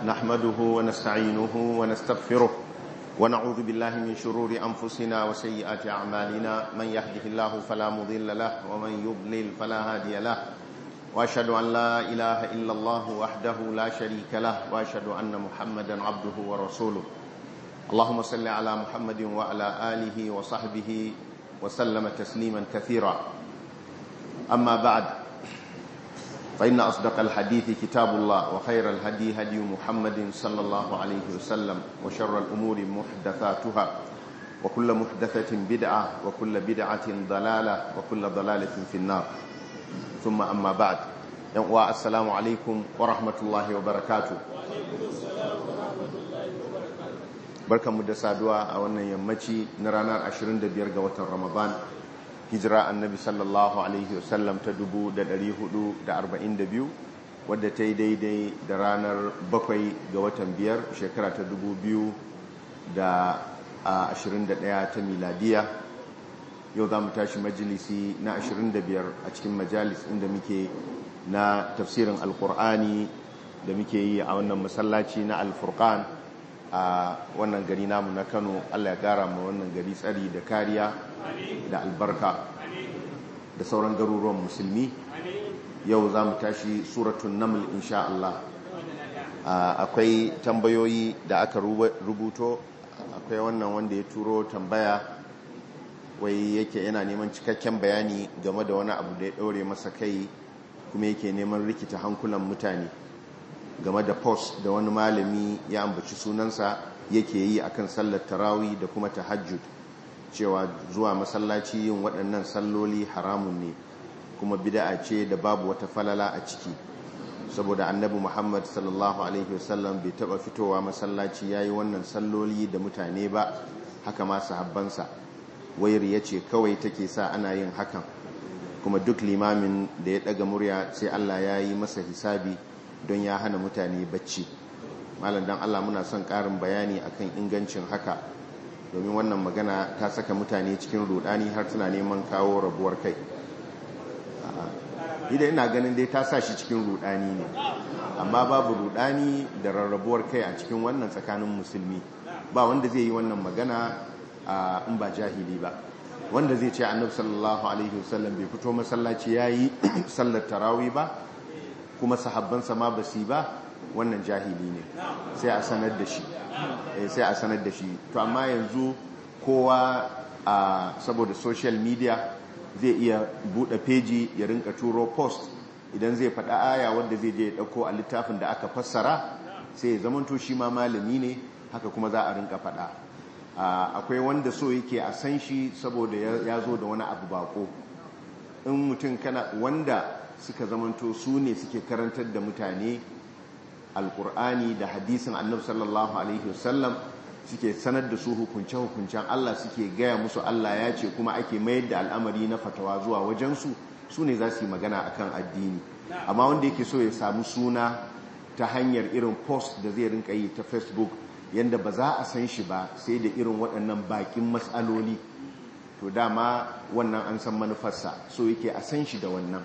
نحمده ونستعينه ونستغفره ونعوذ بالله من شرور أنفسنا وسيئات أعمالنا من يهده الله فلا مضل له ومن يضلل فلا هادي له وأشهد أن لا إله إلا الله وحده لا شريك له وأشهد أن محمدا عبده ورسوله اللهم صل على محمد وعلى آله وصحبه وسلم تسليما كثيرا أما بعد فإن أصدق الحديث كتاب الله وخير الهدي هدي محمد صلى الله عليه وسلم وشر الأمور محدثاتها وكل محدثة بدعة وكل بدعة ضلالة وكل ضلالة في النار ثم أما بعد السلام عليكم ورحمة الله وبركاته barkanmu da saduwa a wannan yammaci na ranar 25 ga watan ramadan hijira annabi sallallahu alaihi wasallam ta 442 wadda ta yi daidai da ranar 7 ga watan biyar shekara ta 2021 ta miladiya yau za mu tashi majalisi na 25 a cikin majalis inda muke na tafsirin alkur'ani da muke yi a wannan masallaci na alfurkan a wannan gari namu na kano allah ya gara ma wannan gari tsari da kariya da albarka da sauran garuruwan musulmi yau za mu tashi suratun naml insha Allah akwai tambayoyi da aka rubuto akwai wannan wanda ya turo tambaya wai yake yana neman cikakken bayani game da wani abu da ya ɗaure masa kai kuma yake neman rikita hankulan mutane game da post da wani malami ya ambaci sunansa yake yi akan sallar tarawi da kuma tahajjud cewa zuwa masallaci yin waɗannan salloli haramun ne kuma bid'a ce da babu wata falala a ciki saboda annabi Muhammad sallallahu alaihi wasallam bai taba fitowa masallaci yayi wannan salloli da mutane ba haka ma sahabbansa wayar yace kawai take sa ana yin hakan kuma duk limamin da ya daga murya sai Allah ya yi masa hisabi don ya hana mutane bacci malam dan Allah muna son ƙarin bayani akan ingancin haka domin wannan magana ta saka mutane cikin rudani har tana neman kawo rabuwar kai idan ina ganin dai ta sa shi cikin rudani ne amma babu rudani da rarrabuwar kai a cikin wannan tsakanin musulmi ba wanda zai yi wannan magana in ba jahili ba wanda zai ce annabi sallallahu alaihi wasallam bai fito masallaci yayi sallar tarawih ba kuma sahabbansa ma basi ba wannan jahili ne sai a sanar da shi sai a sanar da shi to amma yanzu kowa a saboda social media zai iya bude peji ya rinka turo post idan zai faɗa aya wanda zai je ya ɗauko a littafin da aka fassara sai ya zamanto shi ma malami ne haka kuma za a rinka faɗa akwai wanda so yake a san shi saboda ya zo da wani abu bako in mutum kana wanda suka zamanto su ne suke karantar da mutane alkur'ani da hadisin annabi sallallahu alaihi wasallam suke sanar da su hukunce-hukuncen Allah suke gaya musu Allah ya ce kuma ake mayar da al'amari na fatawa zuwa wajensu su ne za su yi magana akan addini amma wanda yake so ya samu suna ta hanyar irin post da zai rinka yi ta facebook yadda ba za a san shi ba sai da irin waɗannan bakin matsaloli to dama wannan an san manufarsa so yake a san shi da wannan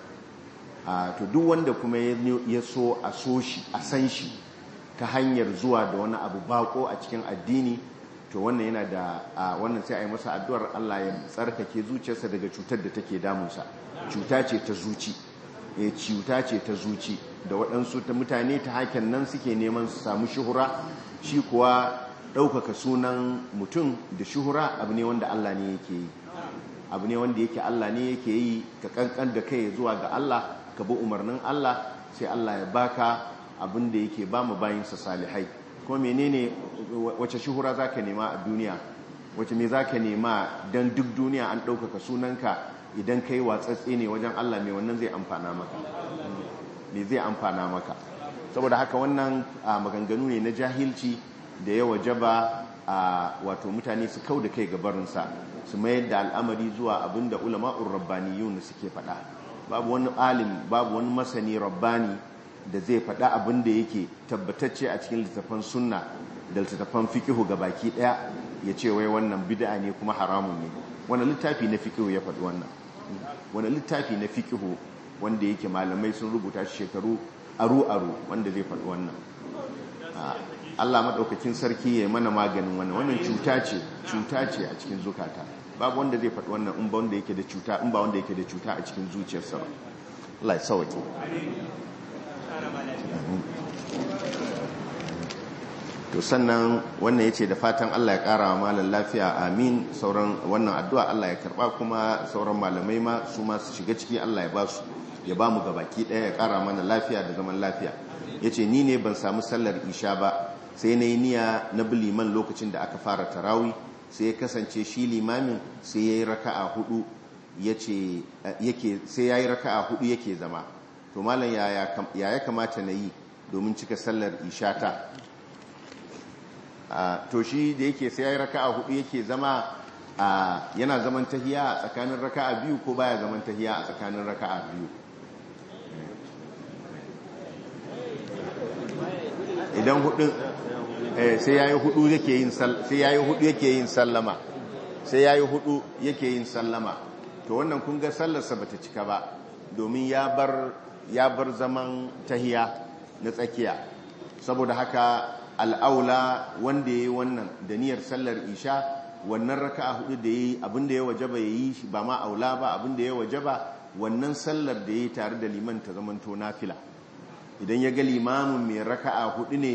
to duk wanda kuma ya so a so shi a san shi ta hanyar zuwa da wani abu bako a cikin addini to wannan yana da wannan sai a yi masa addu'ar Allah ya tsarkake zuciyarsa daga cutar da take damunsa cuta ce ta zuci eh cuta ce ta zuci da waɗansu ta mutane ta hakan nan suke neman su samu shuhura shi kuwa ɗaukaka sunan mutum da shuhura abu ne wanda Allah ne yake yi abu ne wanda yake Allah ne yake yi ka kankan da kai zuwa ga Allah ka bi umarnin Allah sai Allah ya baka abin da yake ba mu bayinsa salihai kuma menene wace shuhura zaka nema a duniya wace me zaka nema dan duk duniya an ɗaukaka sunanka idan kai watsatse ne wajen Allah mai wannan zai amfana maka me zai amfana maka saboda haka wannan maganganu ne na jahilci da ya wajaba a wato mutane su kau da kai gabarinsa su mayar da al'amari zuwa abin da ulama'ur rabbaniyun suke faɗa babu wani alim babu wani masani rabbani da zai faɗa abin da yake tabbatacce a cikin littattafan sunna da littattafan fikihu ga baki ɗaya ya ce wai wannan bid'a ne kuma haramun ne wani littafi na fikihu ya faɗi wannan wani littafi na fikihu wanda yake malamai sun rubuta shi shekaru aru-aru wanda zai faɗi wannan Allah maɗaukakin sarki ya mana maganin wannan wannan cuta ce cuta ce a cikin zukata babu wanda zai faɗi wannan in ba wanda yake da cuta in ba wanda yake da cuta a cikin zuciyarsa ba Allah ya sauke to sannan wannan yace da fatan Allah ya ƙara wa malam lafiya amin sauran wannan addu'a Allah ya karba kuma sauran malamai ma su ma su shiga ciki Allah ya ba su ya ba mu gabaki ɗaya ya ƙara mana lafiya da zaman lafiya yace ni ne ban samu sallar isha ba sai na yi niyya na bi liman lokacin da aka fara tarawi sai ya kasance shi limamin sai ya yi raka'a hudu yake sai ya yi raka'a hudu yake zama to malam ya ya kamata na yi domin cika sallar isha ta to shi da yake sai ya yi raka'a hudu yake zama yana zaman tahiya a tsakanin raka'a biyu ko baya zaman tahiya a tsakanin raka'a biyu idan hudun sai yayi hudu yake yin sai yayi hudu yake yin sallama sai yayi hudu yake yin sallama to wannan kun ga sallarsa bata cika ba domin ya bar ya bar zaman tahiya na tsakiya saboda haka al'aula wanda yayi wannan da niyyar sallar isha wannan raka'a hudu da yayi abinda ya wajaba yayi shi ba ma aula ba abinda ya wajaba wannan sallar da yayi tare da liman ta zamanto nafila idan ya ga limamin mai raka'a hudu ne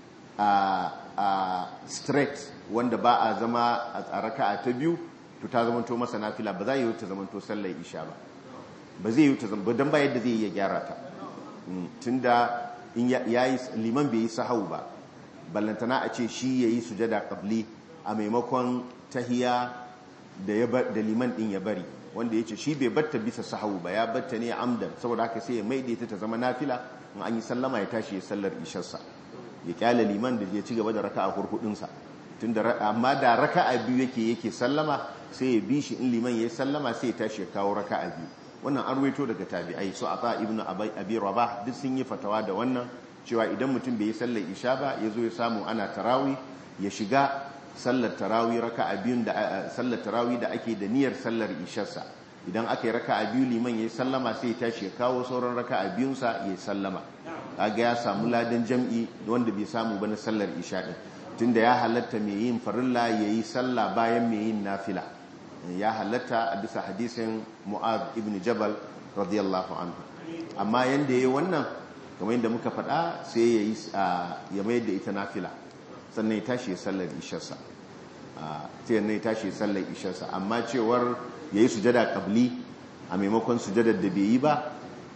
a straight wanda ba a zama a raka'a ta biyu to ta zamanto masa nafila ba za yi ta zamanto sallar isha ba ba zai yi ta zama don ba yadda zai iya gyara ta tunda in yayi liman bai yi sahau ba ballantana a ce shi yayi sujada qabli a maimakon tahiya da liman din ya bari wanda yace shi bai batta bisa sahau ba ya batta ne amdan saboda haka sai ya maida ta ta zama nafila in an yi sallama ya tashi ya sallar isharsa ya kyale liman da ya ci gaba da raka'a hurhudinsa tunda amma da raka'a biyu yake yake sallama sai ya bi shi in liman ya sallama sai ya tashi ya kawo raka'a biyu wannan an ruwaito daga tabi'ai su ata ibnu abi rabah duk sun yi fatawa da wannan cewa idan mutum bai yi sallar isha ba ya zo ya samu ana tarawi ya shiga sallar tarawi raka'a biyun da sallar tarawi da ake da niyyar sallar isharsa idan aka yi raka'a biyu liman ya sallama sai ya tashi ya kawo sauran raka'a biyunsa ya sallama kaga ya samu ladan jam'i wanda bai samu ba na sallar isha din tunda ya halatta mai yin farilla yayi sallah bayan mai yin nafila ya halatta a bisa hadisin Mu'adh ibn Jabal radiyallahu anhu amma yanda yayi wannan kamar yadda muka faɗa sai yayi ya mai da ita nafila sannan ya tashi ya sallar isharsa sai ya tashi ya sallar isharsa amma cewar yayi sujada qabli a maimakon sujadar da bai yi ba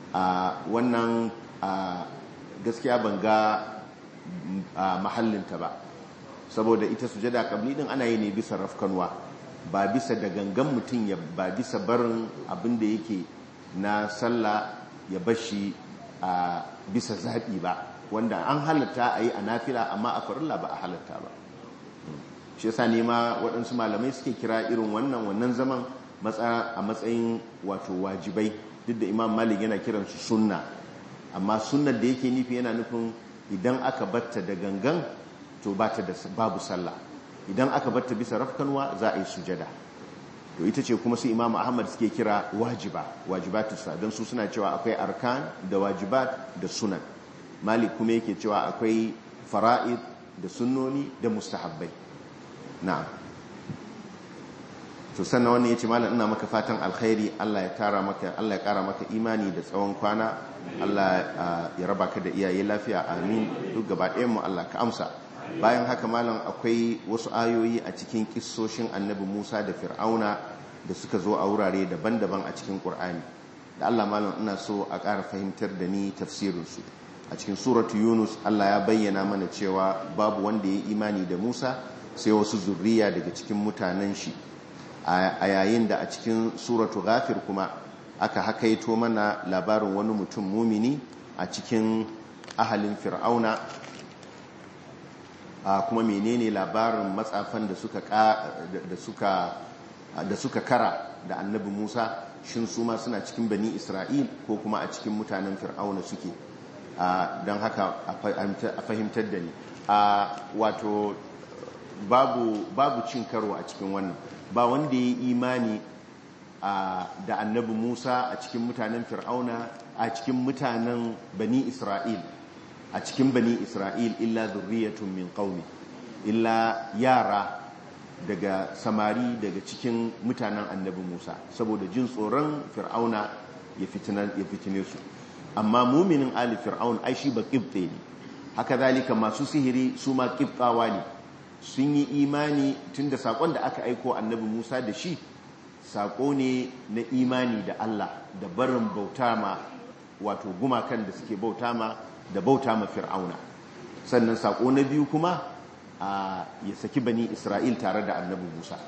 wannan gaskiya ban ga mahallinta ba saboda ita sujada kabli din ana yi ne bisa rafkanwa ba bisa da gangan mutum ya ba bisa barin abin da yake na sallah ya bashi a bisa zaɓi ba wanda an halatta a yi a nafila amma a farilla ba a halatta ba shi yasa ne ma waɗansu malamai suke kira irin wannan wannan zaman a matsayin wato wajibai duk da imam malik yana kiransu sunna amma sunnar da yake nufi yana nufin idan aka batta da gangan to bata da babu sallah idan aka batta bisa rafkanwa za a yi sujada to ita ce kuma su imam ahmad suke kira wajiba wajibatu sa don su suna cewa akwai arkan da wajibat da sunan malik kuma yake cewa akwai fara'id da sunnoni da mustahabbai na'am to sannan wannan yace malam ina maka fatan alkhairi Allah ya tara maka Allah ya kara maka imani da tsawon kwana Allah ya raba ka da iyaye lafiya amin duk gaba ɗayan mu Allah ka amsa bayan haka malam akwai wasu ayoyi a cikin kissoshin annabi Musa da Fir'auna da suka zo a wurare daban-daban a cikin Qur'ani da Allah malam ina so a ƙara fahimtar da ni tafsirin su a cikin suratu Yunus Allah ya bayyana mana cewa babu wanda ya imani da Musa sai wasu zurriya daga cikin mutanen shi a yayin da a cikin suratu ghafir kuma aka hakaito mana labarin wani mutum mumini a cikin ahalin fir'auna a kuma menene labarin matsafan da suka da suka da suka kara da annabi Musa shin su ma suna cikin bani Isra'il ko kuma a cikin mutanen fir'auna suke don haka a fahimtar da ni wato babu babu cin karo a cikin wannan ba wanda ya yi imani da annabi Musa a cikin mutanen Fir'auna a cikin mutanen Bani Isra'il a cikin bani isra'il illa zurriyatun min qaumi illa yara daga samari daga cikin mutanen annabi Musa saboda jin tsoron fir'auna ya fitine su amma muminin ali fir'aun ai shi ba qibte ne haka zalika masu sihiri su ma qibtawa ne sun yi imani tunda sakon da aka aiko annabi Musa da shi sako ne na imani da Allah da barin bauta ma wato gumakan da suke bauta ma da bauta ma fir'auna sannan sako na biyu kuma ya saki bani isra'il tare da annabi musa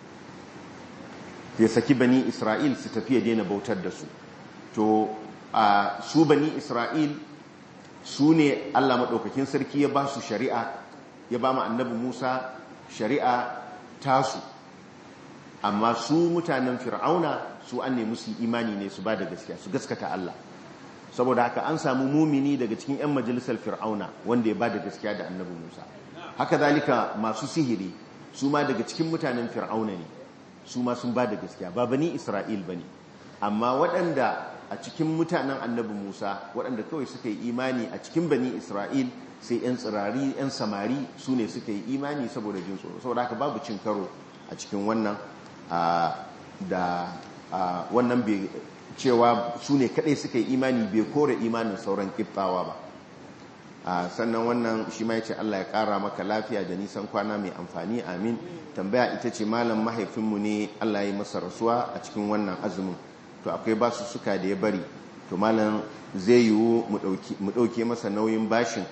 ya saki bani isra'il su tafi ya daina bautar da su to su bani isra'il su ne allah maɗaukakin sarki ya ba su shari'a ya ba ma annabi musa shari'a tasu amma su mutanen fir'auna su an nemi su imani ne su ba da gaskiya su gaskata allah saboda haka an samu mumini daga cikin 'yan majalisar fir'auna wanda ya ba da gaskiya da annabi musa haka zalika masu sihiri su ma daga cikin mutanen fir'auna ne su ma sun ba da gaskiya ba bani isra'il ba ne amma waɗanda a cikin mutanen annabi musa waɗanda kawai suka yi imani a cikin bani isra'il sai 'yan tsirari 'yan samari su ne suka yi imani saboda jin tsoro saboda haka babu cin karo a cikin wannan da wannan bai cewa su ne kaɗai suka yi imani bai kore imanin sauran ƙiftawa ba sannan wannan shi ma ya ce Allah ya ƙara maka lafiya da nisan kwana mai amfani amin tambaya ita ce malam mahaifinmu ne Allah ya yi masa rasuwa a cikin wannan azumin to akwai basu suka da ya bari to malam zai yiwu mu ɗauke masa nauyin bashin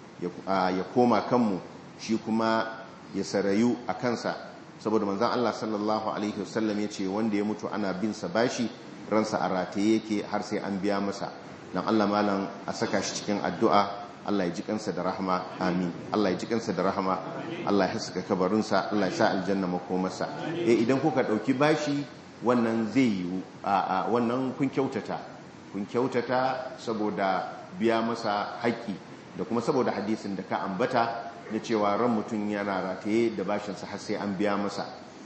ya koma kanmu shi kuma ya sarayu a kansa saboda manzan Allah sallallahu alaihi wasallam ya ce wanda ya mutu ana bin sa bashi ransa a rataye yake har sai an biya masa dan Allah malam a saka shi cikin addu'a Allah ya ji kansa da rahama amin Allah ya ji kansa da rahama Allah ya haska kabarinsa Allah ya sa aljanna makomarsa eh idan kuka dauki bashi wannan zai yi a wannan kun kyautata kun kyautata saboda biya masa haƙƙi da kuma saboda hadisin da ka ambata na cewa ran mutum yana rataye da bashinsa har sai an biya masa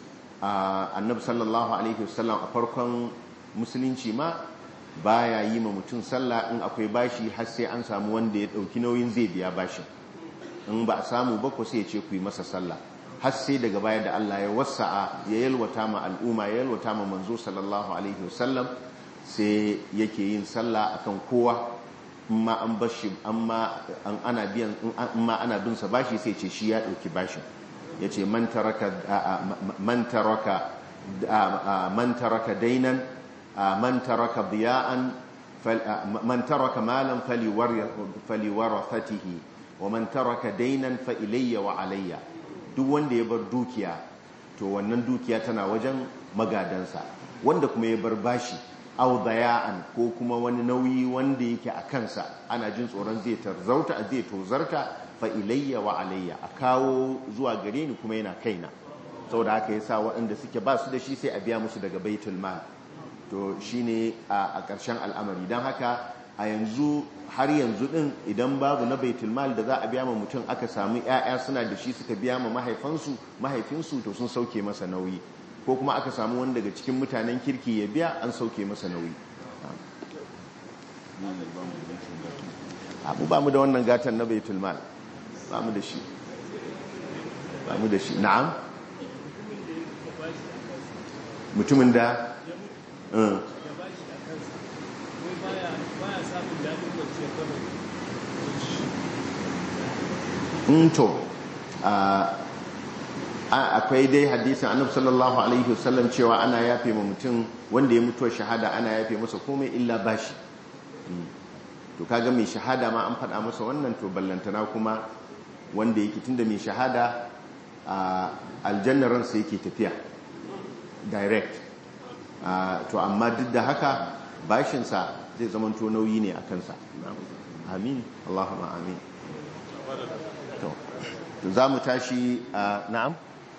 annabi sallallahu alaihi wasallam a farkon musulunci ma baya yi ma mutum sallah in akwai bashi har sai an samu wanda ya dauki nauyin zai biya bashin in ba a samu ba ko sai ya ce ku yi masa sallah har sai daga baya da Allah ya wasa'a ya yalwata ma al'umma ya yalwata ma manzo sallallahu alaihi wasallam sai yake yin sallah akan kowa amma an bashi amma an ana biyan amma ana bin sa bashi sai ce shi ya dauki bashin yace man taraka man taraka man taraka dainan man taraka diya'an man taraka malan faliwarathatihi wa man taraka dainan fa ilayya wa alayya duk wanda ya bar dukiya to wannan dukiya tana wajen magadansa wanda kuma ya bar bashi aw daya'an ko kuma wani nauyi wanda yake a kansa ana jin tsoron zai tarzauta zai tozarta fa ilayya wa alayya a kawo zuwa gare ni kuma yana kaina saboda haka yasa waɗanda suke ba su da shi sai a biya musu daga baitul mal to shine a ƙarshen al'amari don haka a yanzu har yanzu din idan babu na baitul mal da za a biya ma mutum aka samu 'ya'ya suna da shi suka biya ma mahaifansu mahaifinsu to sun sauke masa nauyi ko kuma aka samu wani daga cikin mutanen kirki ya biya an sauke masa nauyi abu ba mu da wannan gatan na baitul mal ba mu da shi ba mu da shi na'am mutumin da to akwai dai hadisin annabi sallallahu alaihi wasallam cewa ana yafe ma mutum wanda ya mutuwa shahada ana yafe masa komai illa bashi to kaga mai shahada ma an faɗa masa wannan to ballantana kuma wanda yake tunda mai shahada a aljannar ransa yake tafiya direct to amma duk da haka bashinsa zai zama to nauyi ne a kansa amin Allahumma amin to za mu tashi na'am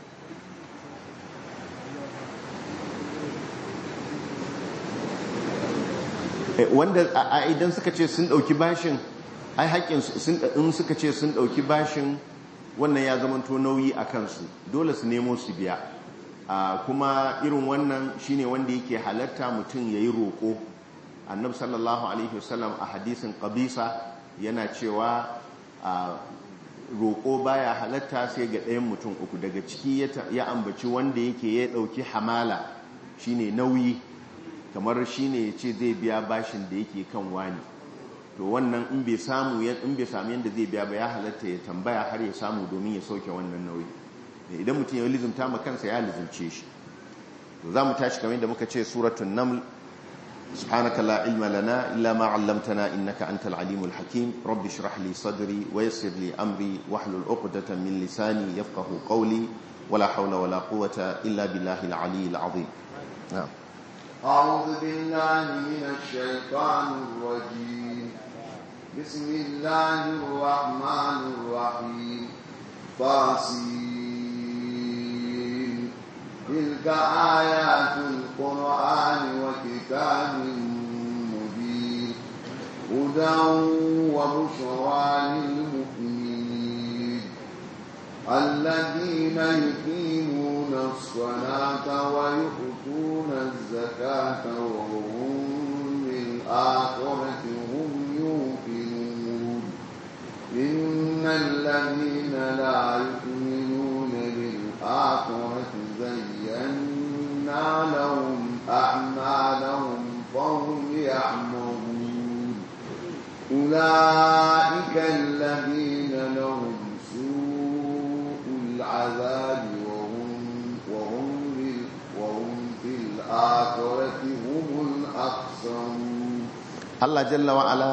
wanda a idan suka ce sun dauki bashin ai haƙƙin in suka ce sun dauki bashin wannan ya zama to nauyi a kansu dole su nemo su biya kuma irin wannan shine wanda yake halatta mutum yayi roƙo annabi sallallahu alaihi wasallam a hadisin qabisa yana cewa a roƙo baya halatta sai ga ɗayan mutum uku daga ciki ya ambaci wanda yake ya ɗauki hamala shine nauyi kamar shine ya ce zai biya bashin da yake kan wani to wannan in bai samu in bai samu yadda zai biya ba ya halatta ya tambaya har ya samu domin ya sauke wannan nauyi idan mutum ya lizimta ma kansa ya lizimce shi to za mu tashi kamar yadda muka ce suratun naml سبحانك لا علم لنا إلا ما علمتنا إنك أنت العليم الحكيم رب اشرح لي صدري ويسر لي أمري واحلل عقدة من لساني يفقه قولي ولا حول ولا قوة إلا بالله العلي العظيم نعم أعوذ بالله من الشيطان الرجيم بسم الله الرحمن الرحيم طاسين تلك آيات القرآن وكتاب مبين هدى وبشرى للمؤمنين الذين يقيمون الصلاة ويؤتون الزكاة وهم بالآخرة هم يوقنون إن الذين لا يؤمنون بالآخرة زينا لهم أعمالهم فهم يعمرون أولئك الذين لهم سوء العذاب وهم وهم وهم في الآخرة هم الأخسرون الله جل وعلا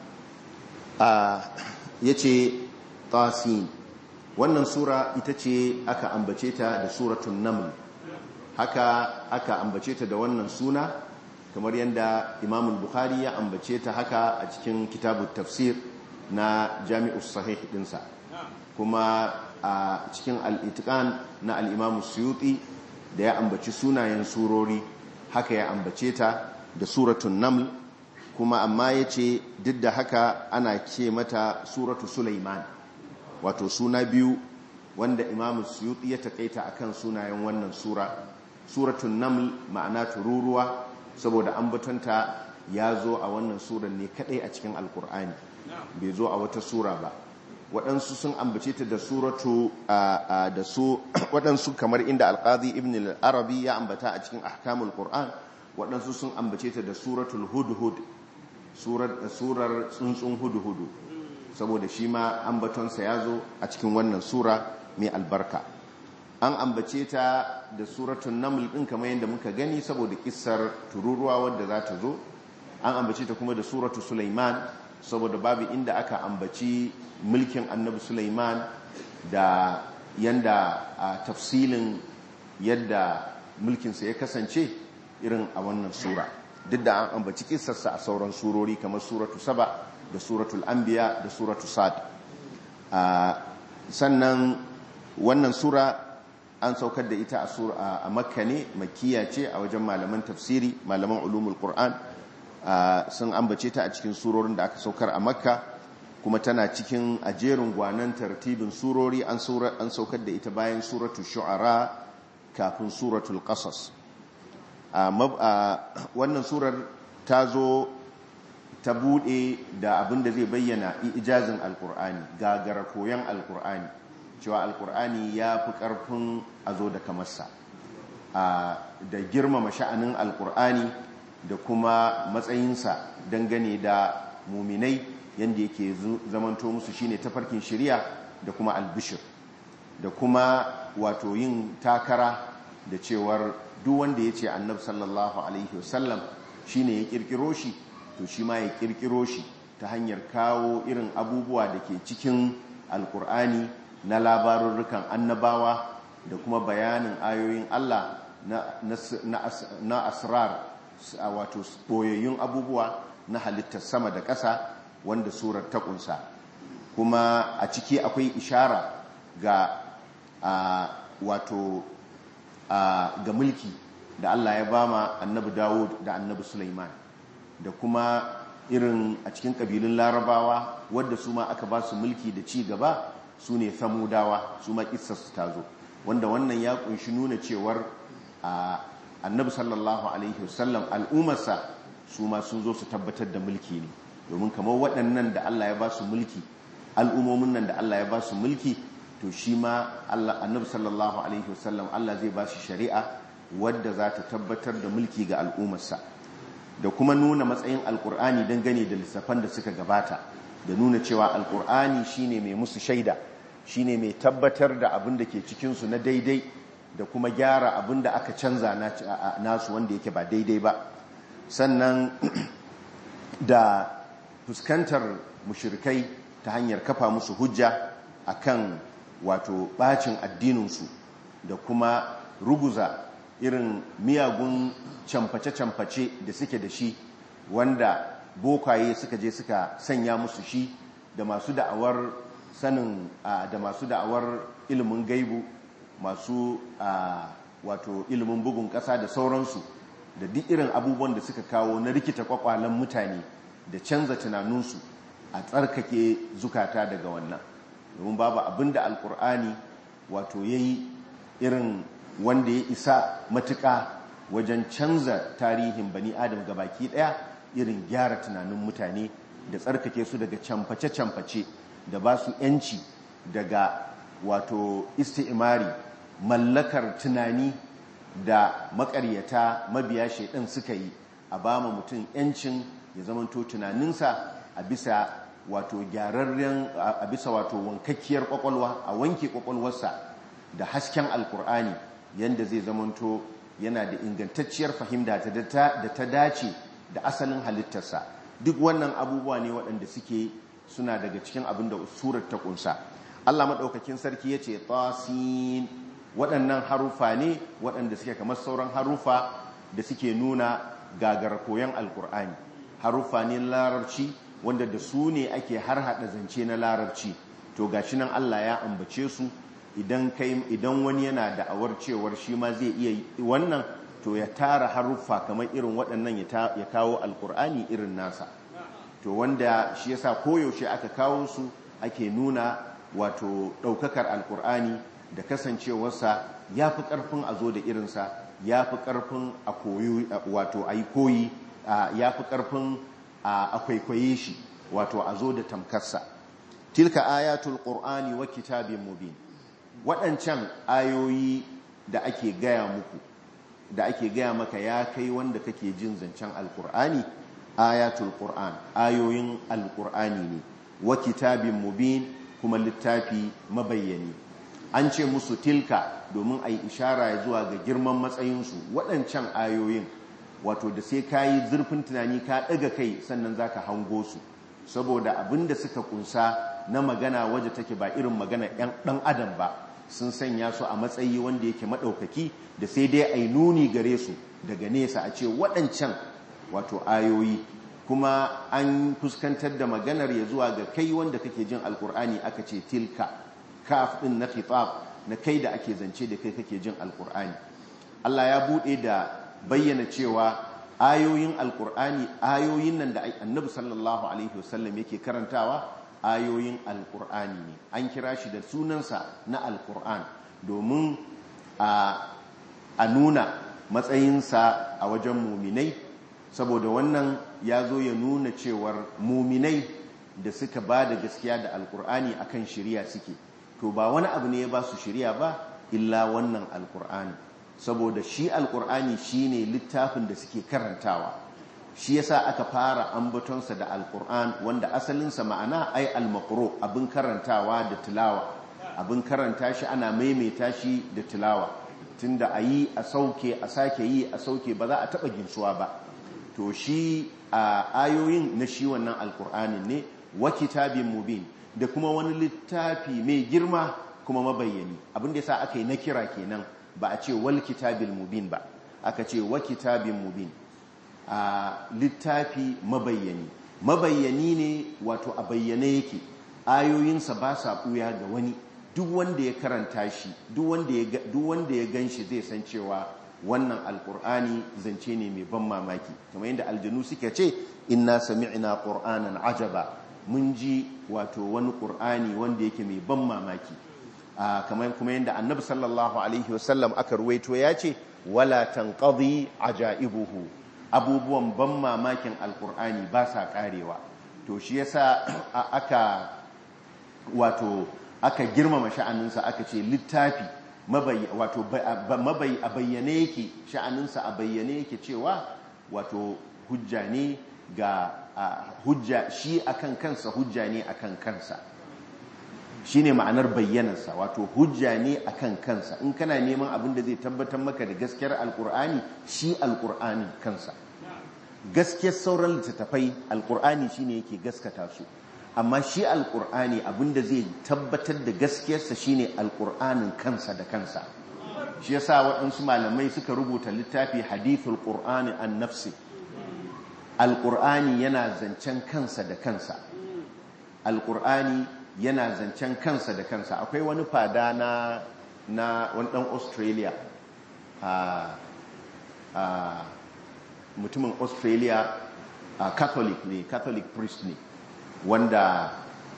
yace tasin wannan sura ita ce aka ambace ta da suratun naml haka aka ambace ta da wannan suna kamar yadda imam bukhari ya ambace ta haka a cikin kitabun tafsir na jami'us sahih dinsa kuma a cikin al'itikan na al'imamu suyuti da ya ambaci sunayen surori haka ya ambace ta da suratun naml kuma amma ya ce duk da haka ana ce mata suratu sulaiman wato suna biyu wanda imamu suyuti ya takaita akan sunayen wannan sura suratun naml ma'ana tururuwa saboda ambatonta ya zo a wannan suran ne kadai a cikin alkur'ani bai zo a wata sura ba waɗansu sun ambace ta da suratu da su waɗansu kamar inda alƙazi ibn al-arabi ya ambata a cikin ahkamul qur'an waɗansu sun ambace ta da suratul hudhud surar tsuntsun hudhudu saboda shi ma ambatonsa ya zo a cikin wannan sura mai albarka an ambace ta da suratun naml ɗin kamar yadda muka gani saboda kissar tururuwa wadda za ta zo an ambace ta kuma da suratu sulaiman saboda babu inda aka ambaci mulkin annabi sulaiman da yanda a tafsilin yadda mulkinsa ya kasance irin a wannan sura duk da an ambaci kissarsa a sauran surori kamar suratu saba da suratul anbiya da suratu sad sannan wannan sura an saukar da ita a makka ne makiya ce a wajen malaman tafsiri malaman ulumul qur'an sun ambace ta a cikin surorin da aka saukar a makka kuma tana cikin ajerin gwanan tartibin surori an saukar da ita bayan suratul shu'ara kafin suratul qasas wannan surar ta zo ta bude da abin da zai bayyana ijazin alkur'ani gagara koyon alkur'ani cewa alkur'ani ya fi ƙarfin a zo da kamarsa da girmama sha'anin alkur'ani da kuma matsayinsa dangane da muminai yadda yake zamanto musu shine tafarkin shirya da kuma albishir da kuma wato yin takara da cewar duk wanda ya ce annab sallallahu alaihi wasallam shine ya kirkiro shi to shi ma ya kirkiro shi ta hanyar kawo irin abubuwa da ke cikin alkur'ani na labarurrukan annabawa da kuma bayanin ayoyin Allah na asrar wato boyayyun abubuwa na halittar sama da ƙasa wanda surar ta ƙunsa kuma a ciki akwai ishara ga wato ga mulki da Allah ya bama annabi Dawud da annabi Sulaiman da kuma irin a cikin ƙabilun larabawa wadda su ma aka ba su mulki da ci gaba su ne samudawa su ma su ta zo wanda wannan ya kunshi nuna cewar annabi sallallahu alaihi wasallam al'ummarsa su ma sun zo su tabbatar da mulki ne domin kamar waɗannan da Allah ya ba su mulki al'ummomin nan da Allah ya ba su mulki to shi ma annabi sallallahu alaihi wasallam Allah zai ba shi shari'a wadda za ta tabbatar da mulki ga al'ummarsa da kuma nuna matsayin alkur'ani dangane da lissafan da suka gabata da nuna cewa alkur'ani shine mai musu shaida shine mai tabbatar da abin da ke cikinsu na daidai da kuma gyara abin da aka canza nasu wanda yake ba daidai ba sannan da fuskantar mushirikai ta hanyar kafa musu hujja akan wato bacin addininsu da kuma ruguza irin miyagun camface-camface da suke da shi wanda bokaye suka je suka sanya musu shi da masu da'awar sanin da masu da'awar ilimin gaibu masu wato ilimin bugun ƙasa da sauransu da duk irin abubuwan da suka kawo na rikita kwakwalen mutane da canza tunaninsu a tsarkake zukata daga wannan domin babu abin da alkur'ani wato ya yi irin wanda ya isa matuƙa wajen canza tarihin bani adam baki ɗaya irin gyara tunanin mutane da tsarkake su daga camface-camface da ba su 'yanci daga wato isti'imari mallakar tunani da makaryata mabiya shaidan suka yi a ba ma mutum 'yancin ya zamanto tunaninsa a bisa wato gyararren a bisa wato wankakkiyar kwakwalwa a wanke kwakwalwarsa da hasken alkur'ani yadda zai zamanto yana da ingantacciyar fahimta da ta dace da asalin halittarsa duk wannan abubuwa ne waɗanda suke suna daga cikin abin da surar ta kunsa Allah maɗaukakin sarki ya ce tasin waɗannan harufa ne waɗanda suke kamar sauran harufa da suke nuna gagar koyon alkur'ani harufa ne larabci wanda da su ne ake har haɗa zance na larabci to gashi nan Allah ya ambace su idan kai idan wani yana da'awar cewar shi ma zai iya wannan to ya tara haruffa kamar irin waɗannan ya kawo alkur'ani irin nasa to wanda shi yasa koyaushe aka kawo su ake nuna wato ɗaukakar alkur'ani da kasancewarsa ya fi ƙarfin a zo da irinsa ya fi ƙarfin a koyi wato a yi koyi ya fi ƙarfin a kwaikwaye shi wato a zo da tamkarsa tilka ayatul qur'ani wa kitabin mubin waɗancan ayoyi da ake gaya muku da ake gaya maka ya kai wanda kake jin zancen alkur'ani ayatul qur'an ayoyin alkur'ani ne wa kitabin mubin kuma littafi mabayyani an ce musu tilka domin a yi ishara ya zuwa ga girman matsayinsu waɗancan ayoyin wato da sai ka yi zurfin tunani ka ɗaga kai sannan za ka hango su saboda abin da suka kunsa na magana waje take ba irin magana ɗan adam ba sun sanya su a matsayi wanda yake maɗaukaki da sai dai a yi nuni gare su daga nesa a ce waɗancan wato ayoyi kuma an fuskantar da maganar ya zuwa ga kai wanda kake jin alkur'ani aka ce tilka kaf ɗin na khitab na kai da ake zance da kai kake jin alkur'ani Allah ya buɗe da bayyana cewa ayoyin alkur'ani ayoyin nan da annabi sallallahu alaihi wasallam yake karantawa ayoyin alkur'ani ne an kira shi da sunansa na alkur'an domin a nuna matsayinsa a wajen muminai saboda wannan ya zo ya nuna cewar muminai da suka ba da gaskiya da alkur'ani akan shirya suke to ba wani abu ne ya ba su shirya ba illa wannan alkur'ani saboda shi alkur'ani shi ne littafin da suke karantawa shi yasa aka fara ambatonsa da alkur'an wanda asalinsa ma'ana ai almakro abin karantawa da tilawa abin karanta shi ana maimaita shi da tilawa tunda a yi a sauke a sake yi a sauke ba za a taɓa ginsuwa ba to shi a ayoyin na shi wannan alkur'anin ne wa kitabin mubin da kuma wani littafi mai girma kuma mabayyani abin da yasa aka yi na kira kenan ba a ce wal kitabil mubin ba aka ce wa kitabin mubin a littafi mabayyani mabayyani ne wato a bayyane yake ayoyinsa ba sa ɓuya ga wani duk wanda ya karanta shi duk wanda ya gan shi zai san cewa wannan alkur'ani zance ne mai ban mamaki kamar yadda aljanu suka ce inna sami'na qur'anan ajaba mun ji wato wani qur'ani wanda yake mai ban mamaki kamar kuma yadda annabi sallallahu alaihi wasallam aka ruwaito ya ce wala tanqadi ajaibuhu abubuwan ban mamakin alkur'ani ba sa karewa to shi yasa aka wato aka girmama sha'aninsa aka ce littafi wato mabai a bayyane yake sha'aninsa a bayyane yake cewa wato hujja ne ga hujja shi akan kansa hujja ne akan kansa shi ne ma'anar bayyanarsa wato hujja ne akan kansa in kana neman abin da zai tabbatar maka da gaskiyar alkur'ani shi alkur'ani kansa gaskiyar sauran littattafai alkur'ani shi ne yake gaskata su amma shi alkur'ani abinda zai tabbatar da gaskiyarsa shine alkur'anin kansa da kansa shi yasa waɗansu malamai suka rubuta littafi hadithul qur'ani an nafsi alkur'ani yana zancen kansa da kansa alkur'ani yana zancen kansa da kansa akwai wani fada na na wani ɗan australia a mutumin australia catholic ne catholic priest ne wanda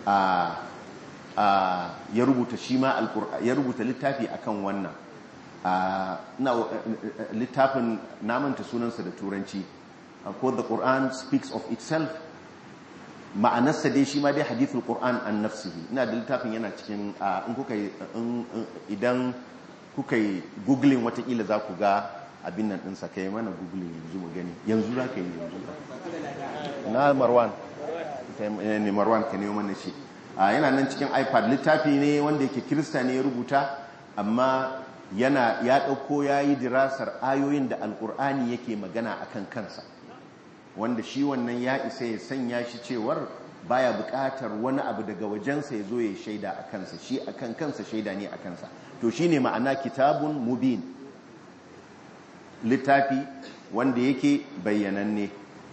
ya rubuta shi ma ya rubuta littafi akan wannan na littafin namanta sunansa da turanci ko the Quran speaks of itself ma'anarsa dai shi ma dai hadithul Quran an nafsihi ina da littafin yana cikin in kuka idan kuka yi googling watakila za ku ga abin nan ɗinsa ka yi mana googling yanzu mu gani yanzu za ka yi yanzu na marwan ne marwan ka nemo mana shi yana nan cikin ipad littafi ne wanda yake kirista ne ya rubuta amma yana ya ɗauko ya yi dirasar ayoyin da alkur'ani yake magana akan kansa wanda shi wannan ya isa ya sanya shi cewar baya buƙatar wani abu daga wajensa ya zo ya shaida a kansa shi akan kansa shaida ne a kansa to shi ne ma'ana kitabun mubin littafi wanda yake bayyananne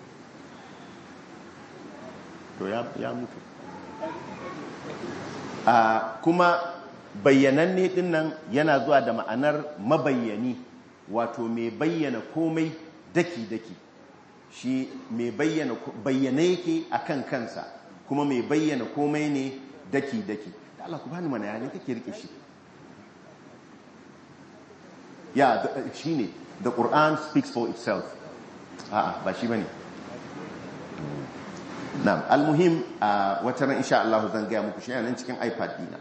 to ya mutu kuma bayyananne din nan yana zuwa da ma'anar mabayyani wato mai bayyana komai daki-daki shi mai bayyana bayyana yake akan kansa kuma mai bayyana komai ne daki-daki da Allah ku bani mana yayin kake rike shi ya shi ne the Quran speaks for itself a'a ba shi bane na'am almuhim a wata ran insha Allah zan gaya muku shi nan cikin iPad dina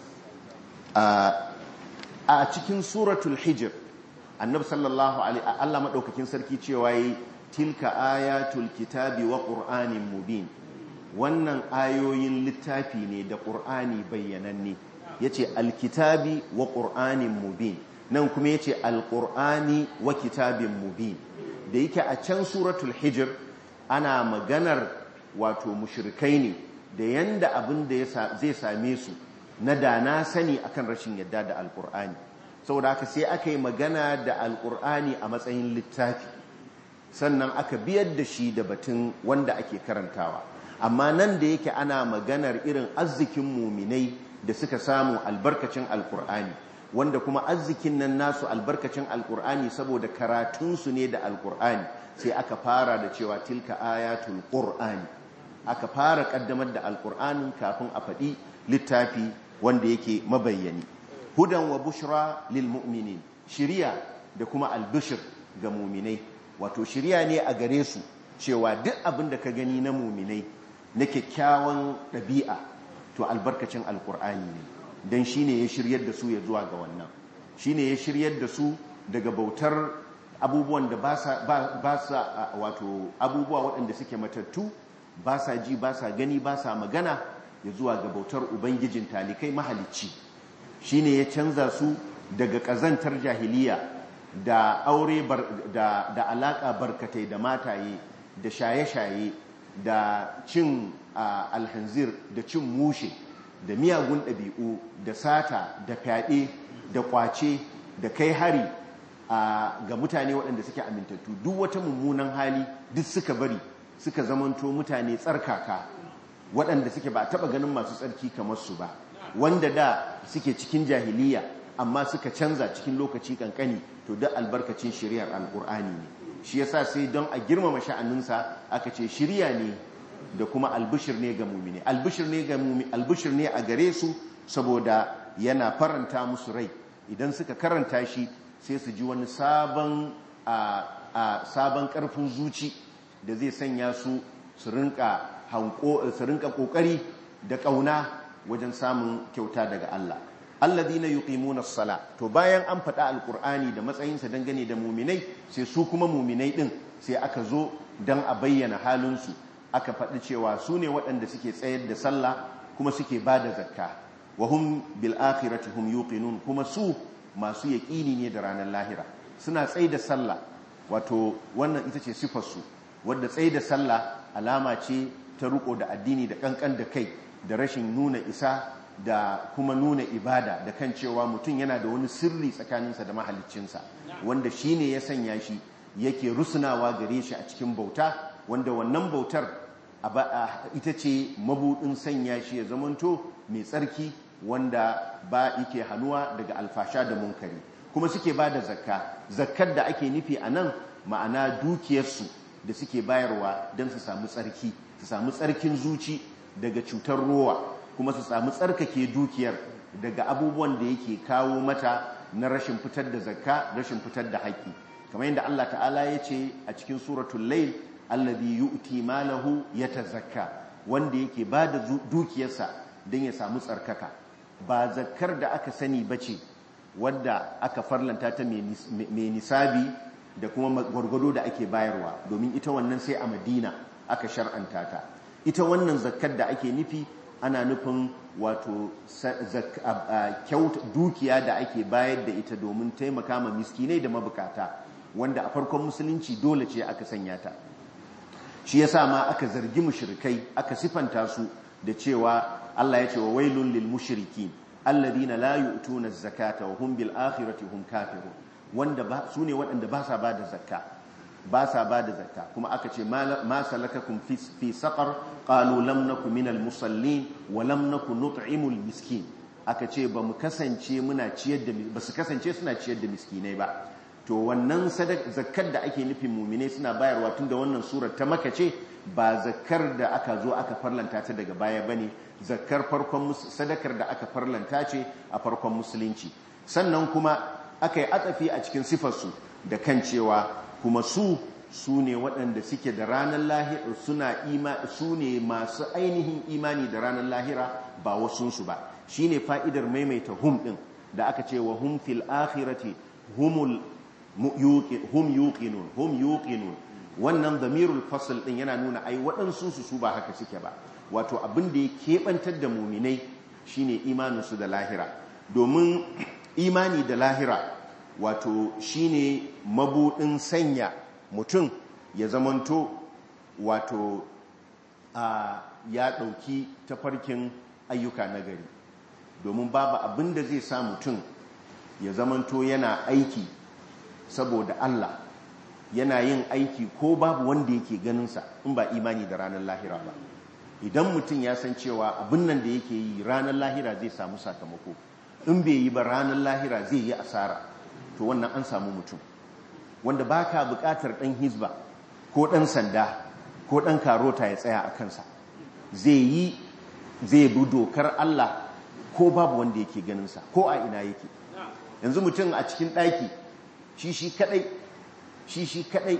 a cikin suratul hijr annabi sallallahu alaihi Allah madaukakin sarki cewa yi tilka ayatul kitabi wa qur'anin mubin wannan ayoyin littafi ne da qur'ani bayyananne yace alkitabi wa qur'anin mubin nan kuma yace alqur'ani wa kitabin mubin da yake a can suratul hijr ana maganar wato mushrikai ne da yanda abin da zai same su na da na sani akan rashin yadda da alkur'ani saboda haka sai aka yi magana da alkur'ani a matsayin littafi sannan aka biyar da shi da batun wanda ake karantawa amma nan da yake ana maganar irin arzikin muminai da suka samu albarkacin alkur'ani wanda kuma arzikin nan nasu albarkacin alkur'ani saboda karatunsu ne da alkur'ani sai aka fara da cewa tilka ayatul qur'ani aka fara kaddamar da alkur'anin kafin a faɗi littafi wanda yake mabayyani hudan wa bushra lil mu'minin shiriya da kuma albushir ga muminai wato shiriya ne a gare su cewa duk abin da ka gani na muminai na kyakkyawan ɗabi'a to albarkacin alkur'ani ne don shi ne ya shiryar da su ya zuwa ga wannan shi ne ya shiryar da su daga bautar abubuwan da ba sa wato abubuwa waɗanda suke matattu ba sa ji ba sa gani ba sa magana ya zuwa ga bautar ubangijin talikai mahalicci shi ne ya canza su daga ƙazantar jahiliya da aure da, da alaƙa barkatai da mataye da shaye-shaye da cin uh, alhanzir da cin mushe da miyagun ɗabi'u da sata da fyaɗe da ƙwace da kai hari uh, ga mutane waɗanda suke amintattu duk wata mummunan hali duk suka bari suka zamanto mutane tsarkaka waɗanda suke ba taɓa ganin masu tsarki kamar su ba wanda da suke cikin jahiliya amma suka canza cikin lokaci kankani to duk albarkacin shari'ar alkur'ani ne shi yasa sai don a girmama sha'aninsa aka ce shirya ne da kuma albishir ne ga mumini albishir ne ga mumini albishir ne a gare su saboda yana faranta musu rai idan suka karanta shi sai su ji wani sabon a sabon karfin zuci da zai sanya su su rinka hanko su rinka kokari da kauna wajen samun kyauta daga Allah alladhina yuqimuna as-sala to bayan an faɗa alqur'ani da matsayinsa dangane da muminai sai su kuma muminai din sai aka zo dan a bayyana halin su aka faɗi cewa su ne waɗanda suke tsayar da sallah kuma suke bada zakka wa hum bil akhirati hum yuqinun kuma su masu yaƙini ne da ranar lahira suna tsaye da sallah wato wannan ita ce sifar su wadda tsaye da sallah alama ce ta riko da addini da kankan da kai da rashin nuna isa da kuma nuna ibada da kan cewa mutum yana da wani sirri tsakaninsa da mahaliccinsa wanda shi ne ya sanya shi yake rusunawa gare shi a cikin bauta wanda wannan bautar ita ce mabudin sanya shi ya zamanto mai tsarki wanda ba yake hannuwa daga alfasha da munkari kuma suke ba da zakka zakkar da ake nufi a nan ma'ana dukiyarsu da suke bayarwa don su samu tsarki su samu tsarkin zuci daga cutar rowa kuma su samu tsarkake dukiyar daga abubuwan da yake kawo mata na rashin fitar da zakka rashin fitar da haƙƙi kamar yadda Allah ta'ala ya ce a cikin suratul layl alladhi yu'ti malahu yatazakka wanda yake ba da dukiyarsa don ya samu tsarkaka ba zakkar da aka sani bace wadda aka farlanta ta mai nisabi da kuma gwargwado da ake bayarwa domin ita wannan sai a madina aka shar'anta ta ita wannan zakkar da ake nufi ana nufin wato dukiya da ake bayar da ita domin taimaka ma miskinai da mabukata wanda a farkon musulunci dole ce aka sanya ta shi yasa ma aka zargi mushrikai aka sifanta su da cewa Allah ya ce wa wailun lil mushrikin alladhina la yu'tuna az-zakata wa hum bil akhirati hum kafirun wanda ba su ne waɗanda ba sa bada zakka ba sa bada zakka kuma aka ce ma salakakum fi fi saqar qalu lam nakum minal musallin wa lam nakun nut'imul miskin aka ce ba mu kasance muna ciyar da ba su kasance suna ciyar da miskinai ba to wannan zakkar da ake nufin mumine suna bayarwa tun da wannan surar ta maka ce ba zakkar da aka zo aka farlanta ta daga baya bane zakkar farkon sadakar da aka farlanta ce a farkon musulunci sannan kuma aka yi atsafi a cikin sifarsu da kan cewa kuma su su ne waɗanda suke da ranar lahira suna ima su ne masu ainihin imani da ranar lahira ba wasunsu ba shine fa'idar maimaita hum ɗin da aka ce wa hum fil akhirati humul hum yuqinun hum yuqinun wannan damirul fasl din yana nuna ai waɗansu su su ba haka suke ba wato abin da ya keɓantar da muminai shine imaninsu da lahira domin imani da lahira wato shine mabudin sanya mutum ya zamanto wato a ya ɗauki tafarkin ayyuka na gari domin babu abin da zai sa mutum ya zamanto yana aiki saboda Allah yana yin aiki ko babu wanda yake ganinsa in ba imani da ranar lahira ba idan mutum ya san cewa abin nan da yake yi ranar lahira zai samu sakamako in bai yi ba ranar lahira zai yi asara to wannan an samu mutum wanda ba ka bukatar ɗan hizba ko ɗan sanda ko ɗan karota ya tsaya a kansa zai yi zai bi dokar Allah ko babu wanda yake ganinsa ko a ina yake yanzu mutum a cikin ɗaki shi shi kaɗai shi shi kaɗai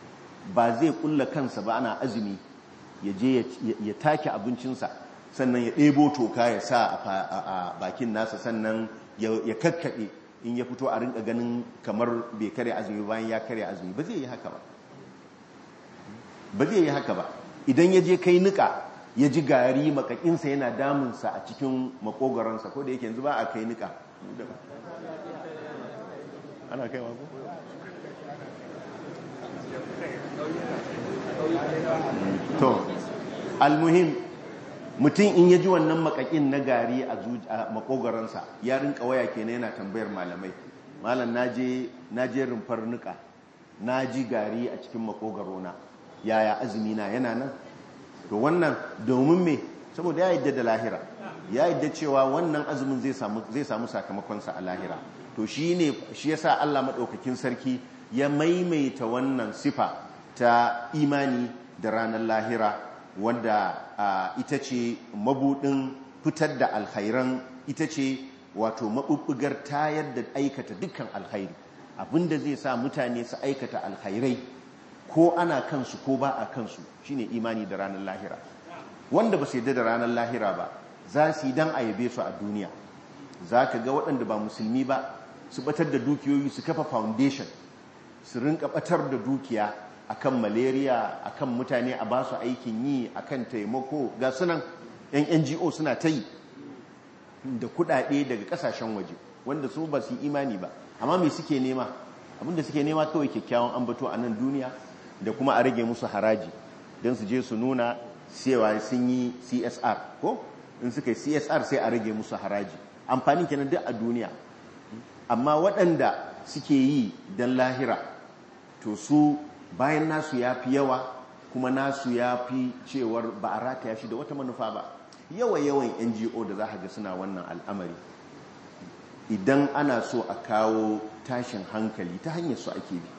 ba zai ƙulla kansa ba ana azumi ya je ya take abincinsa sannan ya ɗebo toka ya sa a bakin nasa sannan ya kakkaɓe in ya fito a rinka ganin kamar bai kare azumi bayan ya kare azumi ba zai yi haka ba ba zai yi haka ba idan ya je kai nika ya ji gari makakinsa yana damunsa a cikin makogaransa ko da yake yanzu ba a kai nika ana kai ko? to almuhim mutum in ya ji wannan makakin na gari a makogaransa ya rinka waya kenan yana tambayar malamai malam na je rumfar nika na ji gari a cikin makogarona yaya azumi na yana nan to wannan domin me saboda ya yadda da lahira ya yadda cewa wannan azumin zai samu sakamakonsa a lahira to shi ne shi yasa Allah maɗaukakin sarki ya maimaita wannan sifa ta imani da ranar lahira wanda ita ce mabudin fitar da alkhairan ita ce wato maɓuɓɓugar tayar da aikata dukkan alkhairi abinda zai sa mutane su aikata alkhairai ko ana kansu ko ba a kansu shine imani da ranar lahira wanda ba su yadda da ranar lahira ba za su yi dan a yabe su a duniya za ka ga waɗanda ba musulmi ba su batar da dukiyoyi su kafa foundation su rinka batar da dukiya akan malaria akan mutane a ba su aikin yi akan taimako ga sunan yan NGO suna ta yi da kudade daga kasashen waje wanda su ba su imani ba amma me suke nema abinda suke nema kawai kyakkyawan ambato a nan duniya da kuma a rage musu haraji don su je su nuna cewa sun yi CSR ko in suka yi CSR sai a rage musu haraji amfani kenan duk a duniya amma waɗanda suke yi don lahira to su bayan nasu ya fi yawa kuma nasu ya fi cewar ba a rataya shi da wata manufa ba yawa-yawan ngo da za ga suna wannan al'amari idan ana so a kawo tashin hankali ta hanyar su ake bi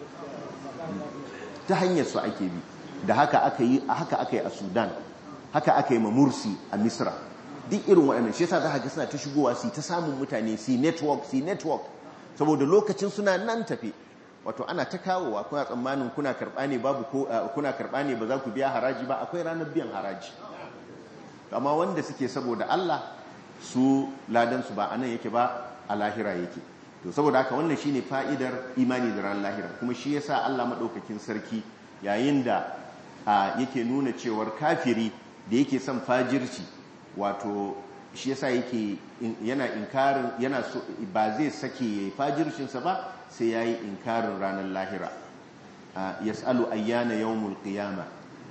ta hanyar su ake bi da haka aka yi haka aka yi a sudan haka aka yi ma mursi a misra duk irin waɗannan shi yasa za ga suna ta shigowa su ta samun mutane si network si network saboda lokacin suna nan tafe wato ana ta kawowa kuna tsammanin kuna karɓa ne babu ko kuna karɓa ne ba za ku biya haraji ba akwai ranar biyan haraji amma wanda suke saboda Allah su ladan su ba anan yake ba a lahira yake to saboda haka wannan shine fa'idar imani da ran lahira kuma shi yasa Allah madaukakin sarki yayin da yake nuna cewar kafiri da yake son fajirci wato shi yasa yake yana inkarin yana so ba zai sake fajircinsa ba sai yayi inkarin ranar lahira yas'alu ayyana yawmul qiyama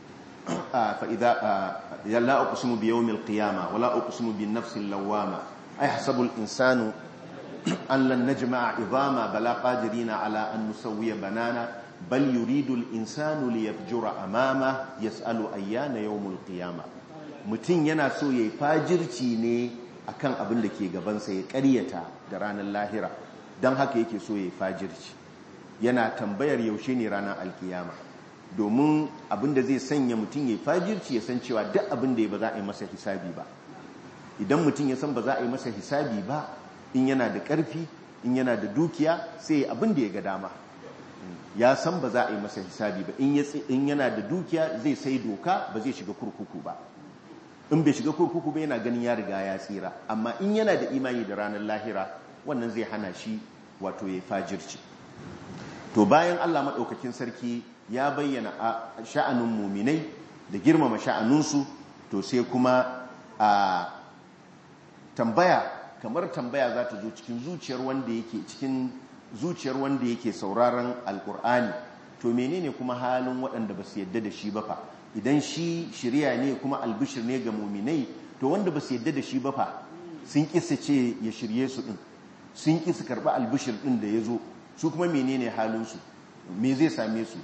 fa idza la uqsimu bi yawmil qiyama wala uqsimu bin nafsil lawama ayhasabu al insanu an lan najma'a idama bala qadirina ala an nusawwiya banana bal yuridu al insanu liyafjura amama yas'alu ayyana yawmul qiyama mutum yana so ya yi fajirci ne akan abin da ke gabansa ya karyata da ranar lahira don haka yake so ya yi fajirci yana tambayar yaushe ne ranar alkiyama domin abin da zai sanya mutum ya yi fajirci ya san cewa duk abin da ya ba za a yi masa hisabi ba idan mutum ya san ba za a yi masa hisabi ba in yana da ƙarfi in yana da dukiya sai abin da ya ga dama ya san ba za a yi masa hisabi ba in yana da dukiya zai sai doka ba zai shiga kurkuku ba in bai shiga kurkuku ba yana ganin ya riga ya tsira amma in yana da imani da ranar lahira wannan zai hana shi wato ya fajirci to bayan Allah maɗaukakin sarki ya bayyana a sha'anin muminai da girmama sha'aninsu to sai kuma a tambaya kamar tambaya za ta zo cikin zuciyar wanda yake cikin zuciyar wanda yake sauraron alkur'ani to menene kuma halin waɗanda ba su yadda da shi ba fa idan shi shirya ne kuma albishir ne ga muminai to wanda ba su yadda da shi ba fa sun kisa ce ya shirye su din sun kisa karɓi albishir din da ya zo su kuma menene halinsu me zai same su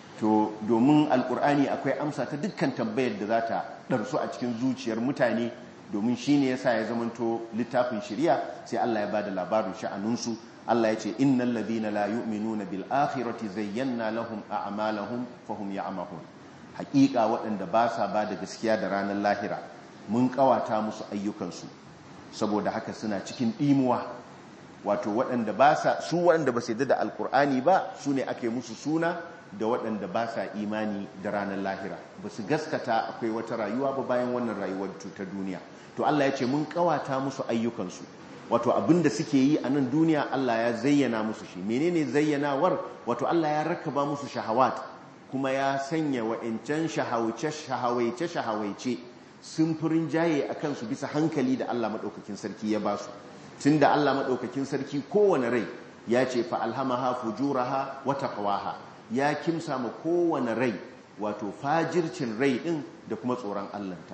to domin alkur'ani akwai amsa ta dukkan tambayar da za ta ɗarsu a cikin zuciyar mutane domin shi ne ya sa ya zamanto littafin shirya sai Allah ya ba da labarin sha'aninsu Allah ya ce innal ladina la yu'minuna bil akhirati zayyana lahum a'malahum fahum ya'mahun hakika waɗanda ba sa ba da gaskiya da ranar lahira mun kawata musu ayyukansu saboda haka suna cikin ɗimuwa wato waɗanda ba sa su waɗanda ba su yadda da alkur'ani ba su ne ake musu suna da waɗanda ba sa imani da ranar lahira ba su gaskata akwai wata rayuwa ba bayan wannan rayuwar ta duniya to Allah ya ce mun kawata musu ayyukansu wato abinda suke yi a nan duniya Allah ya zayyana musu shi menene zayyanawar wato Allah ya rakaba musu shahawat kuma ya sanya wa'incan shahawaice shahawaice sun furin jaye a kansu bisa hankali da Allah maɗaukakin sarki ya ba su tun da Allah maɗaukakin sarki kowane rai ya ce fa'alhamaha fujuraha wata ƙawaha ya kimsa ma kowane rai wato fajircin rai ɗin da kuma tsoron Allahnta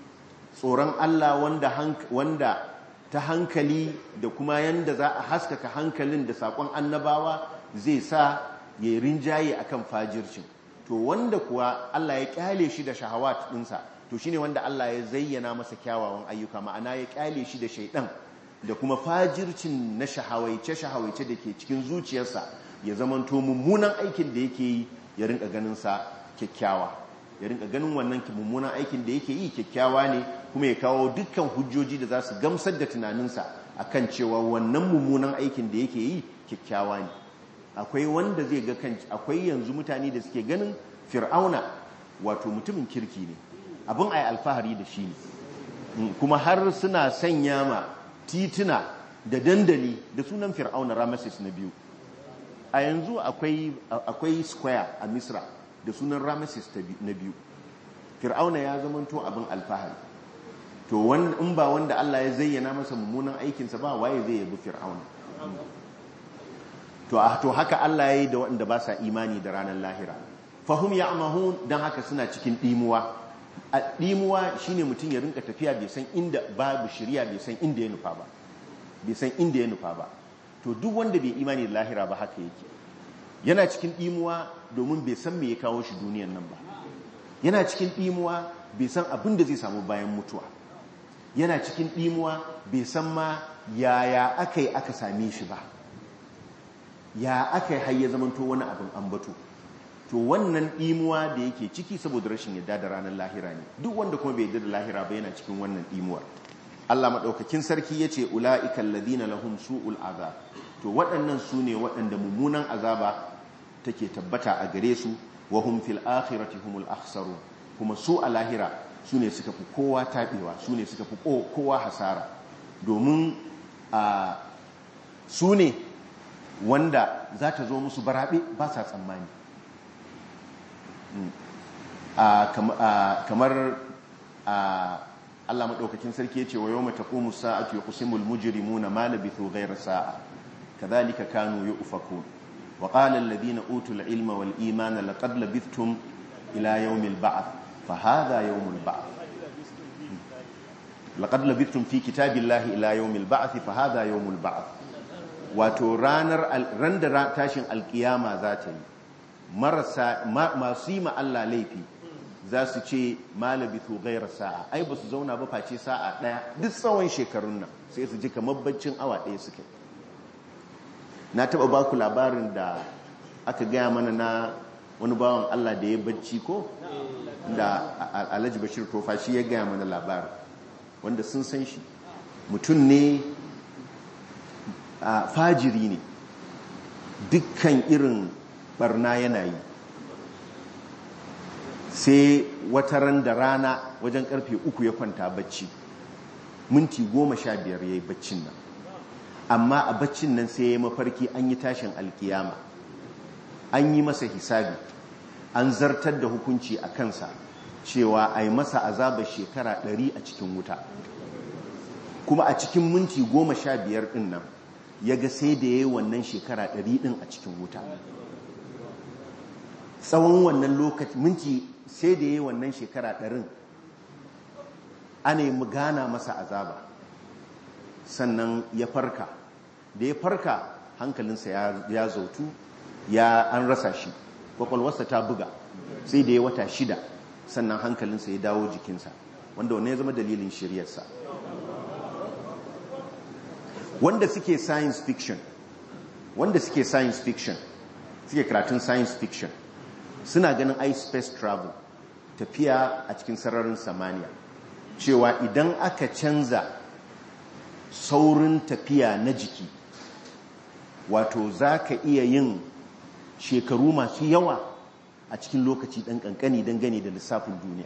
tsoron Allah wanda ta hankali da kuma yanda za a haskaka hankalin da saƙon annabawa zai sa ya rinjaye akan fajircin to wanda kuwa Allah ya kyale shi da shahawat ɗinsa to shine wanda Allah ya zayyana masa kyawawan ayyuka ma'ana ya kyale shi da shaidan da kuma fajircin na shahawaice shahawaice da ke cikin zuciyarsa ya zamanto mummunan aikin da yake yi ya rinka ganin sa kyakkyawa ya rinka ganin wannan mummunan aikin da yake yi kyakkyawa ne kuma ya kawo dukkan hujjoji da za su gamsar da tunaninsa akan cewa wannan mummunan aikin da yake yi kyakkyawa ne akwai wanda zai ga kan akwai yanzu mutane da suke ganin fir'auna wato mutumin kirki ne abin ai alfahari da shi ne kuma har suna sanya ma tituna da dandali da sunan fir'auna rameses na biyu a yanzu akwai square a misra da sunan rameses na biyu fir'auna ya zamanto abin alfahari to in ba wanda Allah ya zayyana masa mummunan aikinsa ba waye zai yabi fir'auna to to haka Allah ya yi da waɗanda ba sa imani da ranar lahira fahum ya'mahun dan haka suna cikin dimuwa a dimuwa shine mutum ya rinka tafiya bai san inda babu shiriya bai san inda ya nufa ba bai san inda ya nufa ba to duk wanda bai imani da lahira ba haka yake yana cikin dimuwa domin bai san me ya kawo shi duniyan nan ba yana cikin dimuwa bai san abin da zai samu bayan mutuwa yana cikin dimuwa bai san ma yaya aka yi aka same shi ba ya aka yi har ya zamanto wani abin ambato to wannan ɗimuwa da yake ciki saboda rashin yadda da ranar lahira ne duk wanda kuma bai yadda da lahira ba yana cikin wannan ɗimuwar Allah maɗaukakin sarki ya ce ula'ikan ladina lahum su'ul azab to waɗannan su ne waɗanda mummunan azaba take tabbata a gare su wa hum fil akhirati humul akhsaru kuma su a lahira su ne suka fi kowa taɓewa su ne suka fi kowa hasara domin a su ne wanda za ta zo musu barabe ba sa tsammani kamar Allah maɗaukakin sarki ya ce wa yau mata ƙomu sa'atu ya kusimul mujirimu na malabithu gairar sa'a ka zalika kanu ya ufaku wa ƙalar ladina utul ilma wal imana laƙad labithtum ila yawmil ba'ath fa hadha yawmul ba'ath laqad labithtum fi kitabillahi ila yawmil ba'ath fa hadha yawmul ba'ath wato ranar ran da tashin alkiyama za ta yi marasa masu yi ma Allah laifi za su ce malabithu gaira sa'a ai ba su zauna ba face sa'a ɗaya duk tsawon shekarun nan sai su ji kamar baccin awa ɗaya suke na taɓa ba ku labarin da aka gaya mana na wani bawan Allah da ya bacci ko da alhaji bashir tofa shi ya gaya mana labarin wanda sun san shi mutum ne fajiri ne dukkan irin barna yana yi sai wata ran da rana wajen karfe uku ya kwanta bacci minti goma sha biyar ya yi baccin nan amma a baccin nan sai ya yi mafarki an yi tashin alkiyama an yi masa hisabi an zartar da hukunci a kansa cewa a yi masa azabar shekara ɗari a cikin wuta kuma a cikin minti goma sha biyar ɗin nan ya ga sai da ya yi wannan shekara ɗari ɗin a cikin wuta tsawon wannan lokaci minti sai da ya yi wannan shekara ɗarin ana yi gana masa azaba sannan ya farka da ya farka hankalinsa ya zautu ya an rasa shi kwakwalwarsa ta buga sai da ya wata shida sannan hankalinsa ya dawo jikinsa wanda wannan ya zama dalilin shiryarsa wanda suke science fiction wanda suke science fiction suke karatun science fiction suna ganin i space travel tafiya a cikin sararin samaniya cewa idan aka canza saurin tafiya na jiki wato za ka iya yin shekaru masu yawa a cikin lokaci ɗan ƙanƙani dangane da lissafin duniya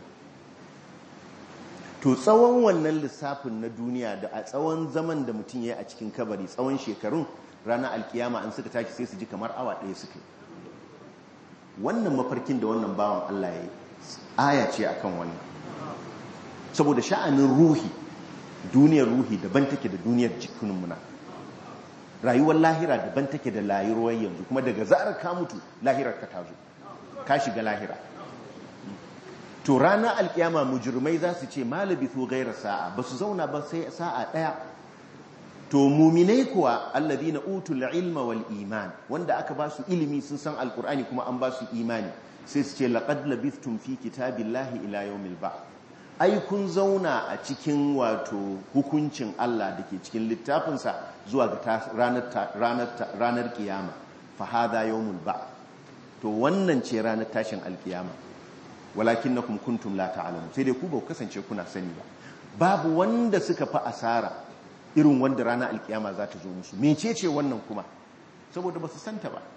to tsawon wannan lissafin na duniya da a tsawon zaman da mutum ya yi a cikin kabari tsawon shekarun ranar alkiyama an suka tashi sai su ji kamar awa ɗaya suka wannan mafarkin da wannan bawan Allah ya yi aya ce akan wannan saboda sha'anin ruhi duniyar ruhi daban take da duniyar jikin muna rayuwar lahira daban take da layuwar yanzu kuma daga zarar ka mutu lahirar ka tazo ka shiga lahira to ranar alkiyama mujirmai za su ce malabi su gaira sa'a ba su zauna ba sai sa'a ɗaya to muminai kuwa allazi na utul ilma wal iman wanda aka ba su ilimi sun san alkur'ani kuma an ba su imani sai su ce laqad labithtum fi kitabillahi ila yawmil ba ai kun zauna a cikin wato hukuncin Allah da ke cikin littafinsa zuwa ga ranar kiyama fa hadha yawmul ba to wannan ce ranar tashin alkiyama walakin na kuntum la ta'lamu sai dai ku ba kasance kuna sani ba babu wanda suka fa asara irin wanda rana alkiyama za ta zo musu mecece wannan kuma saboda ba su santa ba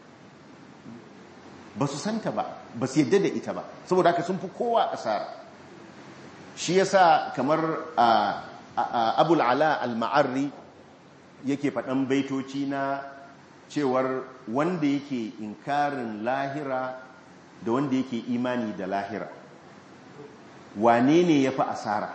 ba su santa ba ba su yadda da ita ba saboda haka sun fi kowa asara shi yasa kamar abul ala al-ma'arri yake faɗan baitoci na cewar wanda yake inkarin lahira da wanda yake imani da lahira wane ne ya fi asara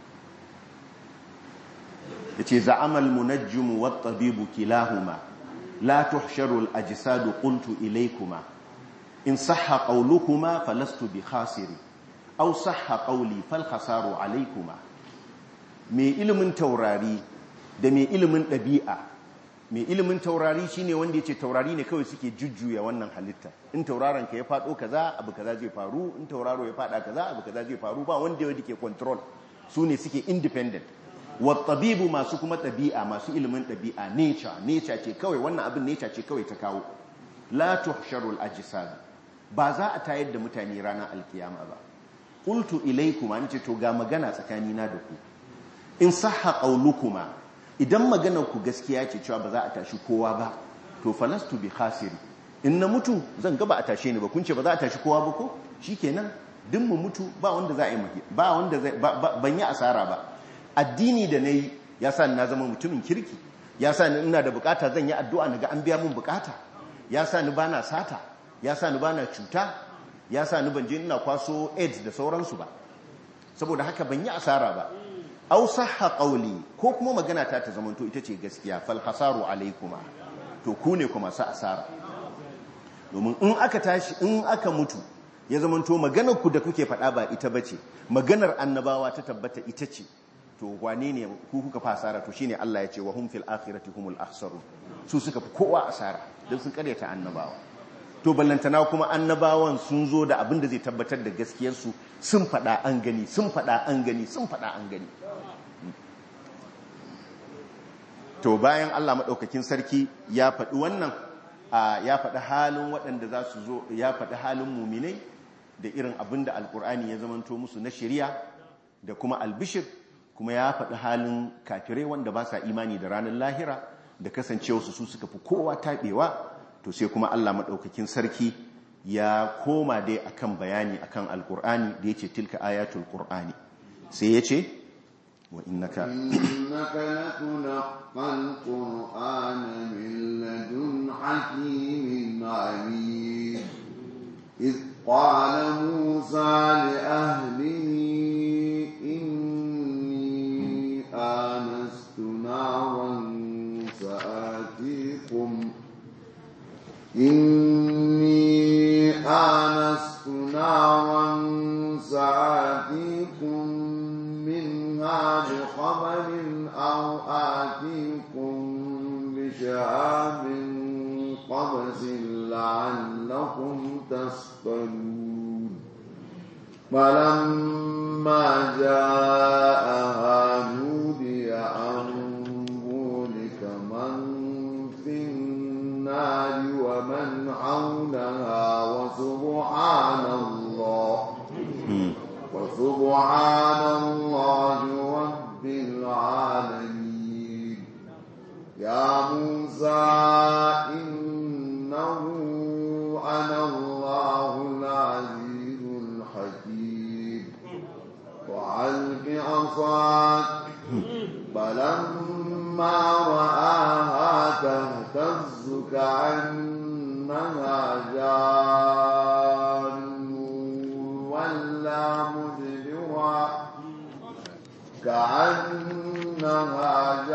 ya ce za'amal munajjimu wa tabibu kilahuma la tuhsharu al-ajsadu qultu ilaykuma in sahha qawlukuma falastu bi khasiri aw sahha qawli fal khasaru alaykuma me ilimin taurari da me ilimin ɗabi'a mai ilimin taurari shine wanda ya ce taurari ne kawai suke jujjuya wannan halitta in tauraron ka ya faɗo kaza abu kaza zai faru in tauraro ya faɗa kaza abu kaza zai faru ba wanda ya ke control su ne suke independent wattabibu masu kuma ɗabi'a masu ilimin ɗabi'a nature nature ce kawai wannan abin nature ce kawai ta kawo la tuhsharul ajsad ba za a tayar da mutane ranar alkiyama ba qultu ilaykuma nace to ga magana tsakanina da ku in sahha qawlukuma idan maganar ku gaskiya ce cewa ba za a tashi kowa ba to falastu bi khasiri in na mutu zan ga ba a tashe ni ba kun ce ba za a tashi kowa ba ko shikenan duk mu mutu ba wanda za a yi maki ba wanda zai ban yi asara ba addini da nayi ya sa ni na zama mutumin kirki ya sa ni ina da bukata zan yi addu'a naga an biya min bukata ya sa ni bana sata ya sa ni bana cuta ya sa ni ban je ina kwaso AIDS da sauransu ba saboda haka ban yi asara ba aw sahha qawli ko kuma magana ta ta zamanto ita ce gaskiya fal hasaru alaykuma to ku ne kuma sa asara domin in aka tashi in aka mutu ya zamanto maganar ku da kuke faɗa ba ita bace maganar annabawa ta tabbata ita ce to wane ne ku kuka fa asara to shine Allah ya ce wa hum fil akhirati humul akhsarun su suka fi kowa asara dan sun karyata annabawa to ballantana kuma annabawan sun zo da abin da zai tabbatar da gaskiyarsu sun faɗa an gani sun faɗa an gani sun faɗa an gani to bayan Allah maɗaukakin sarki ya faɗi wannan ya faɗi halin waɗanda za su zo ya faɗi halin muminai da irin abin da alkur'ani ya zamanto musu na shirya da kuma albishir kuma ya faɗi halin kafirai wanda ba sa imani da ranar lahira da kasancewarsu su suka fi kowa taɓewa to sai kuma Allah maɗaukakin sarki ya koma dai akan bayani akan alkur'ani da ya ce tilka ayatul qur'ani sai ya ce wa innaka innaka latunqal qur'ana min ladun hakimin alim iz qala musa li ahlihi inni anastu naran sa'atikum إني آنست نارا سآتيكم منها بخبر أو آتيكم بشهاب قبس لعلكم تصطلون فلما جاءها نودي أن بورك من في النار ومن حولها وسبحان الله وسبحان الله رب العالمين يا موسى إنه أنا الله العزيز الحكيم وعلق عصاك فلما رآها تهتز كأنها جان ولا مدبرا كأنها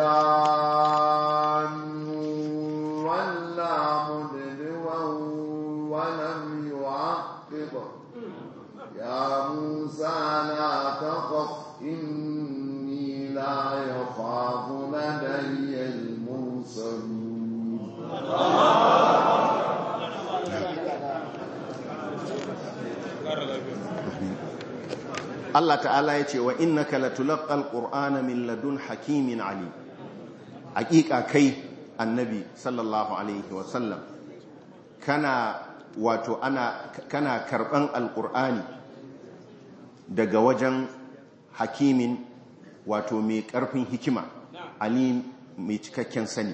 جان ولا مدبرا ولم يعقب يا موسى لا تخف إني لا يخاف لدي المرسلون Allah ta'ala ya ce wa innaka latulaqqal qur'ana min ladun hakimin ali hakika kai annabi sallallahu alaihi wa sallam kana wato ana kana karban alqur'ani daga wajen hakimin wato mai karfin hikima alim mai cikakken sani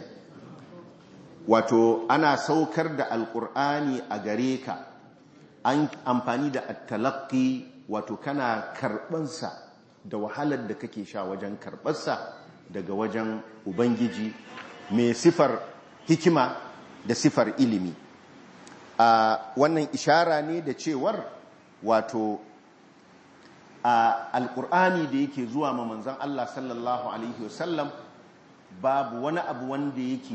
wato ana saukar da alqur'ani a gare ka an amfani da at-talaqqi wato kana karbansa da wahalar da kake sha wajen karɓarsa daga wajen ubangiji mai sifar hikima da sifar ilimi a wannan ishara ne da cewar wato a alkur'ani da yake zuwa ma manzan Allah sallallahu alaihi wasallam babu wani abu wanda yake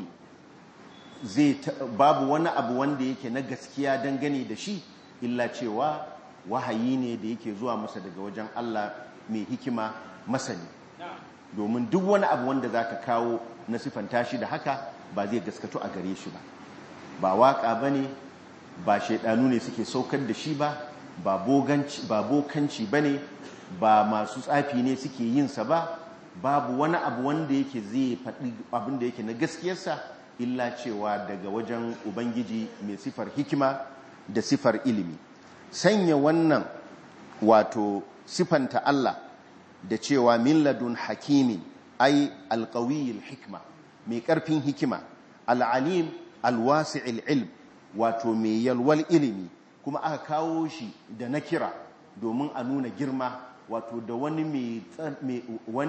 zai babu wani abu wanda yake na gaskiya dangane da shi illa cewa wahayi ne da yake zuwa masa daga wajen Allah mai hikima masani domin duk wani abu wanda za ka kawo na siffanta shi da haka ba zai gaskato a gare shi ba ba waka ba ne ba shaidanu ne suke saukar da shi ba ba bokanci ba ne ba masu tsafi ne suke yinsa ba babu wani abu wanda yake zai faɗi abin da yake na gaskiyarsa illa cewa daga wajen ubangiji mai sifar hikima da sifar ilimi sanya wannan wato sifanta Allah da cewa min ladun hakimin ai alqawiyil hikma mai karfin hikima al'alim alwasi'il ilm wato mai yalwal ilimi kuma aka kawo shi da na kira domin a nuna girma wato da wani mai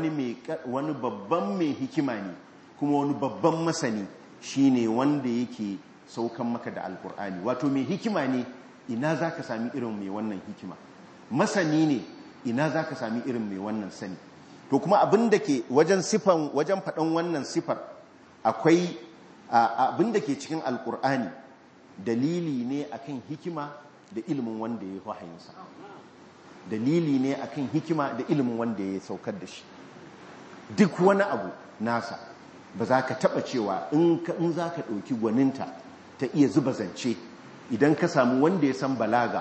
wani babban mai hikima ne kuma wani babban masani shine wanda yake saukan maka da alkur'ani wato mai hikima ne ina za ka sami irin mai wannan hikima masani ne ina za ka sami irin mai wannan sani to kuma abin da ke wajen sifan wajen faɗan wannan sifar akwai abin da ke cikin alkur'ani dalili ne akan hikima da ilimin wanda ya wahayinsa dalili ne akan hikima da ilimin wanda ya saukar da shi duk wani abu nasa ba za ka taɓa cewa in za ka ɗauki gwaninta ta iya zuba zance idan ka samu wanda ya san balaga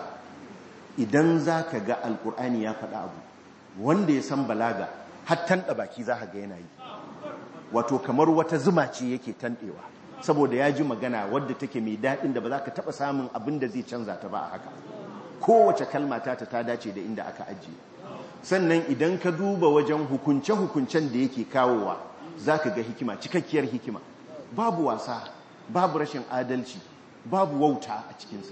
idan za ka ga alkur'ani ya faɗa abu wanda ya san balaga har tanɗa baki za ka ga yana yi wato kamar wata zuma ce yake tanɗewa saboda ya ji magana wadda take mai daɗin da ba za ka taɓa samun abin da zai canza ta ba a haka kowace kalma ta ta dace da inda aka ajiye sannan idan ka duba wajen hukunce-hukuncen da yake kawowa za ka ga hikima cikakkiyar hikima babu wasa babu rashin adalci babu wauta a cikinsa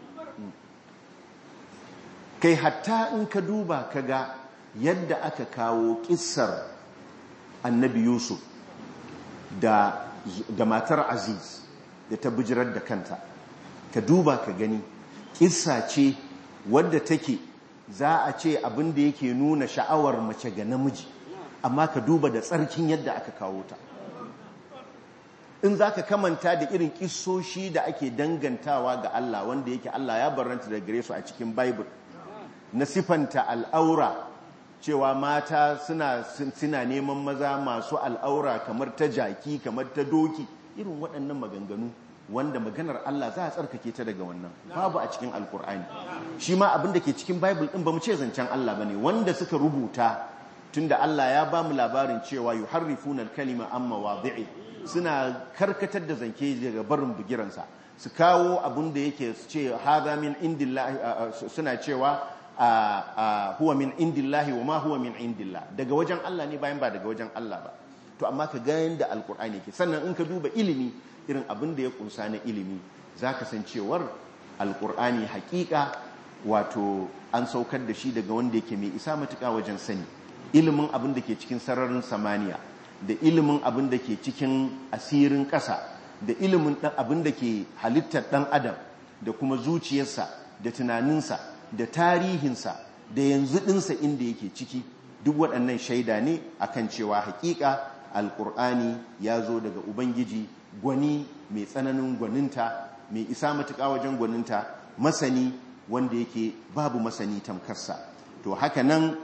kai hatta in ka duba ka ga yadda aka kawo kissar annabi yusuf da, da matar aziz da ta bijirar da kanta ka duba ka gani kissa ce wadda take za a ce abin da yake nuna sha'awar mace ga namiji amma ka duba da tsarkin yadda aka kawo ta in za ka kamanta da irin kisoshi da ake dangantawa ga Allah wanda yake Allah ya barranta da gare su a cikin Bible na sifanta al'aura cewa mata suna, suna neman maza masu al'aura kamar ta jaki kamar ta doki irin waɗannan maganganu wanda maganar Allah za a tsarkake ta daga wannan babu a cikin alkur'ani shi ma abin da ke cikin Bible ɗin ba mu ce zancen Allah ba ne wanda suka rubuta tunda Allah ya ba mu labarin cewa yuharrifuna al-kalima amma wadi'i suna karkatar da zanke daga barin bugiransa su kawo abin da yake ce haza min indillahi suna cewa huwa min indillahi wa ma huwa min indillah daga wajen Allah ne bayan ba daga wajen Allah ba to amma ka ga yanda alkur'ani ke sannan in ka duba ilimi irin abin da ya kunsa na ilimi zaka san cewar alkur'ani hakika wato an saukar da shi daga wanda yake mai isa matuƙa wajen sani ilimin abin da ke cikin sararin samaniya da ilimin abin da ke cikin asirin ƙasa da ilimin abin da ke halittar ɗan adam da kuma zuciyarsa da tunaninsa da tarihinsa da yanzu ɗinsa inda yake ciki duk waɗannan shaida ne akan cewa haƙiƙa alƙur'ani ya zo daga ubangiji gwani mai tsananin gwaninta mai isa matuƙa wajen gwaninta masani wanda yake babu masani tamkarsa to haka nan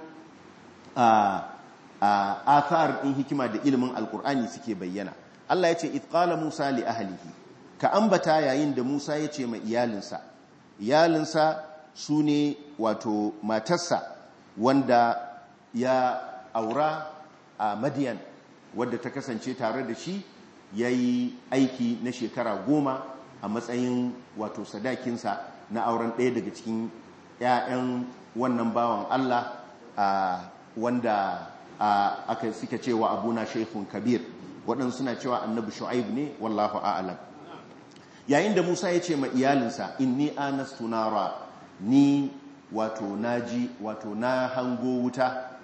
a athar ɗin hikima da ilimin alkur'ani suke bayyana Allah ya ce itqala Musa li ahlihi ka ambata yayin da Musa ya ce ma iyalinsa iyalinsa su ne wato matarsa wanda ya aura a Madian wadda ta kasance tare da shi ya yi aiki na shekara goma a matsayin wato sadakinsa na auren ɗaya daga cikin 'ya'yan wannan bawan Allah wanda aka suke cewa abuna shaikhun kabir waɗansu suna cewa annabi shu'aib ne wallahu a'lam yayin da Musa ya ce ma iyalinsa inni anastu nara ni wato naji wato na hango wuta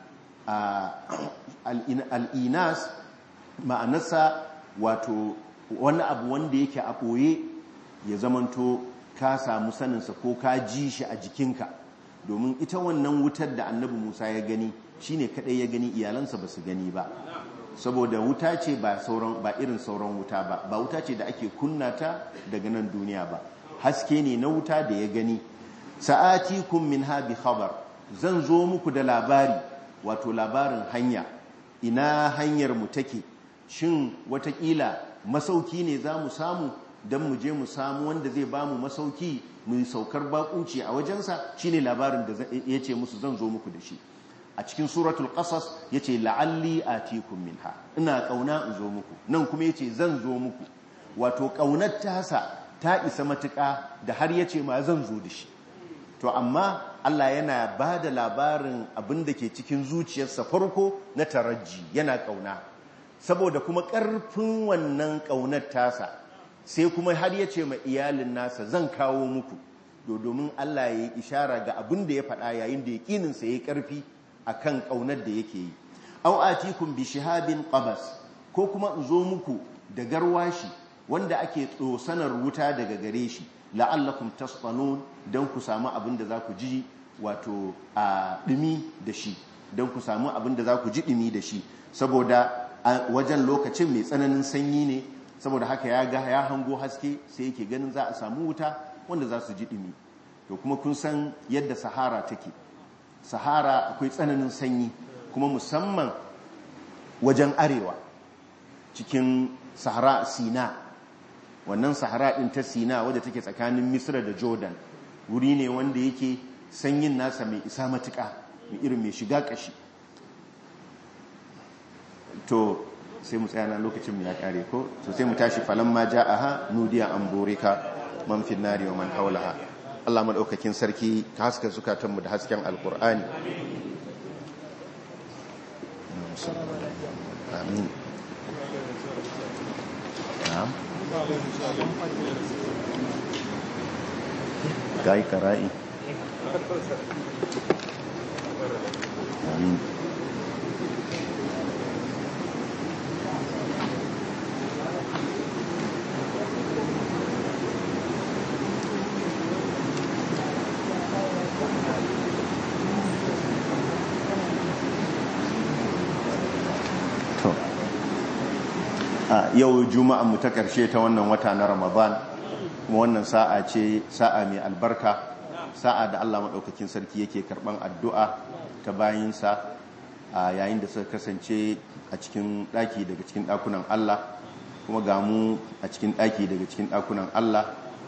al'inas ma'anarsa wato wani abu wanda yake a ɓoye ya zamanto ka samu saninsa ko ka ji shi a jikinka domin ita wannan wutar da annabi musa ya gani shine kadai ya gani iyalansa ba su gani ba saboda wuta ce ba sauran ba irin sauran wuta ba ba wuta ce da ake kunna ta daga nan duniya ba haske ne na wuta da ya gani sa'atikum minha bi khabar zan zo muku da labari wato labarin hanya ina hanyar mu take shin watakila masauki ne za mu samu don mu je mu samu wanda zai ba mu masauki mu saukar bakunci a wajensa shine labarin da ya ce musu zan zo muku da shi a cikin suratul qasas yace la'alli atikum minha ina kauna in zo muku nan kuma yace zan zo muku wato kaunar tasa ta isa matuka da har yace ma zan zo da shi to amma Allah yana ba da labarin abin da ke cikin zuciyarsa farko na taraji yana kauna saboda kuma ƙarfin wannan ƙaunar tasa sai kuma har ya ce ma iyalin nasa zan kawo muku domin Allah ya yi ishara ga abin da ya faɗa yayin da ya ƙininsa ya yi ƙarfi a kan ƙaunar da yake yi au atikum bi shihabin qabas ko kuma in zo muku da garwashi wanda ake tsosanar wuta daga gare shi la'allakum tasfanun don ku samu abin da za ku ji wato a ɗumi da shi don ku samu abin da za ku ji ɗumi da shi saboda wajen lokacin mai tsananin sanyi ne saboda haka ya ga ya hango haske sai yake ganin za a samu wuta wanda za su ji ɗumi to kuma kun san yadda sahara take sahara akwai tsananin sanyi kuma musamman wajen arewa cikin sahara sina wannan sahara ɗin ta sina wadda take tsakanin misra da jordan wuri ne wanda yake sanyin nasa mai isa matuƙa mai irin mai shiga ƙashi to sai mu tsaya na lokacin ya kare ko to sai mu tashi falan ma ja'aha nudiya an borika man fi nari wa man haulaha Allah madaukakin sarki ka haska zukatan mu da hasken alqur'ani amin na'am gai kara'i amin yau juma'an mu ta karshe ta wannan wata na ramadan kuma wannan sa'a ce sa'a mai albarka sa'a da Allah maɗaukakin sarki yake karɓan addu'a ta bayinsa a yayin da suka kasance a cikin ɗaki daga cikin ɗakunan Allah kuma ga mu a cikin ɗaki daga cikin ɗakunan Allah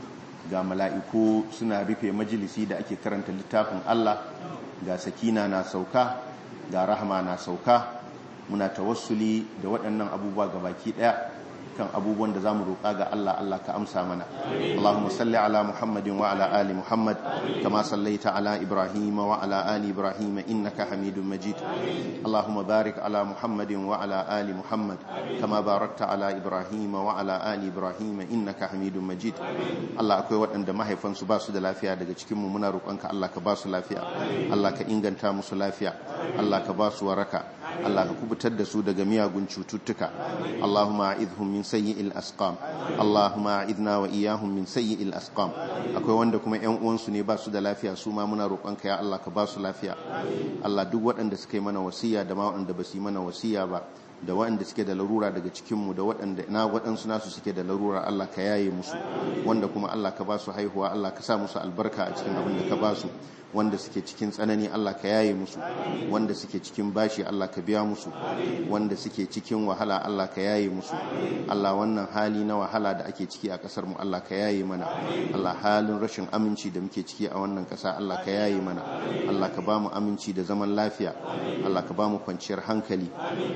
ga mala'iku suna rufe majalisi da ake karanta littafin Allah ga sakina na sauka ga rahama na sauka muna tawassuli da waɗannan abubuwa ga baki ɗaya kan abubuwan da zamu roƙa ga Allah Allah ka amsa mana Allahumma salli ala Muhammadin wa ala ali Muhammad kama sallaita ala Ibrahim wa ala ali Ibrahim innaka Hamidum Majid Allahumma barik ala Muhammadin wa ala ali Muhammad kama barakta ala Ibrahim wa ala ali Ibrahim innaka Hamidum Majid Allah akwai waɗanda mahaifansu ba su da lafiya daga cikin mu muna roƙonka Allah ka ba su lafiya Allah ka inganta musu lafiya Allah ka ba su waraka Allah ka kubutar da su daga miyagun cututtuka Allahumma a'idhum min sayyi'il asqam Allahumma a'idna wa iyyahum min sayyi'il asqam akwai wanda kuma ƴan uwansu ne ba su da lafiya su ma muna roƙonka ya Allah ka ba su lafiya Allah duk waɗanda suka yi mana wasiya da ma waɗanda ba su yi mana wasiya ba da waɗanda suke da larura daga cikinmu da waɗanda na waɗansu nasu suke da larura Allah ka yaye musu wanda kuma Allah ka ba su haihuwa Allah ka sa musu albarka a cikin abin da ka ba su wanda suke cikin tsanani Allah ka yaye musu wanda suke cikin bashi Allah ka biya musu wanda suke cikin wahala Allah ka yaye musu Allah wannan hali na wahala da ake ciki a kasar mu Allah ka yaye mana Allah halin rashin aminci da muke ciki a wannan kasa Allah ka yaye mana Allah ka ba mu aminci da zaman lafiya Allah ka ba mu kwanciyar hankali Allah waɗanda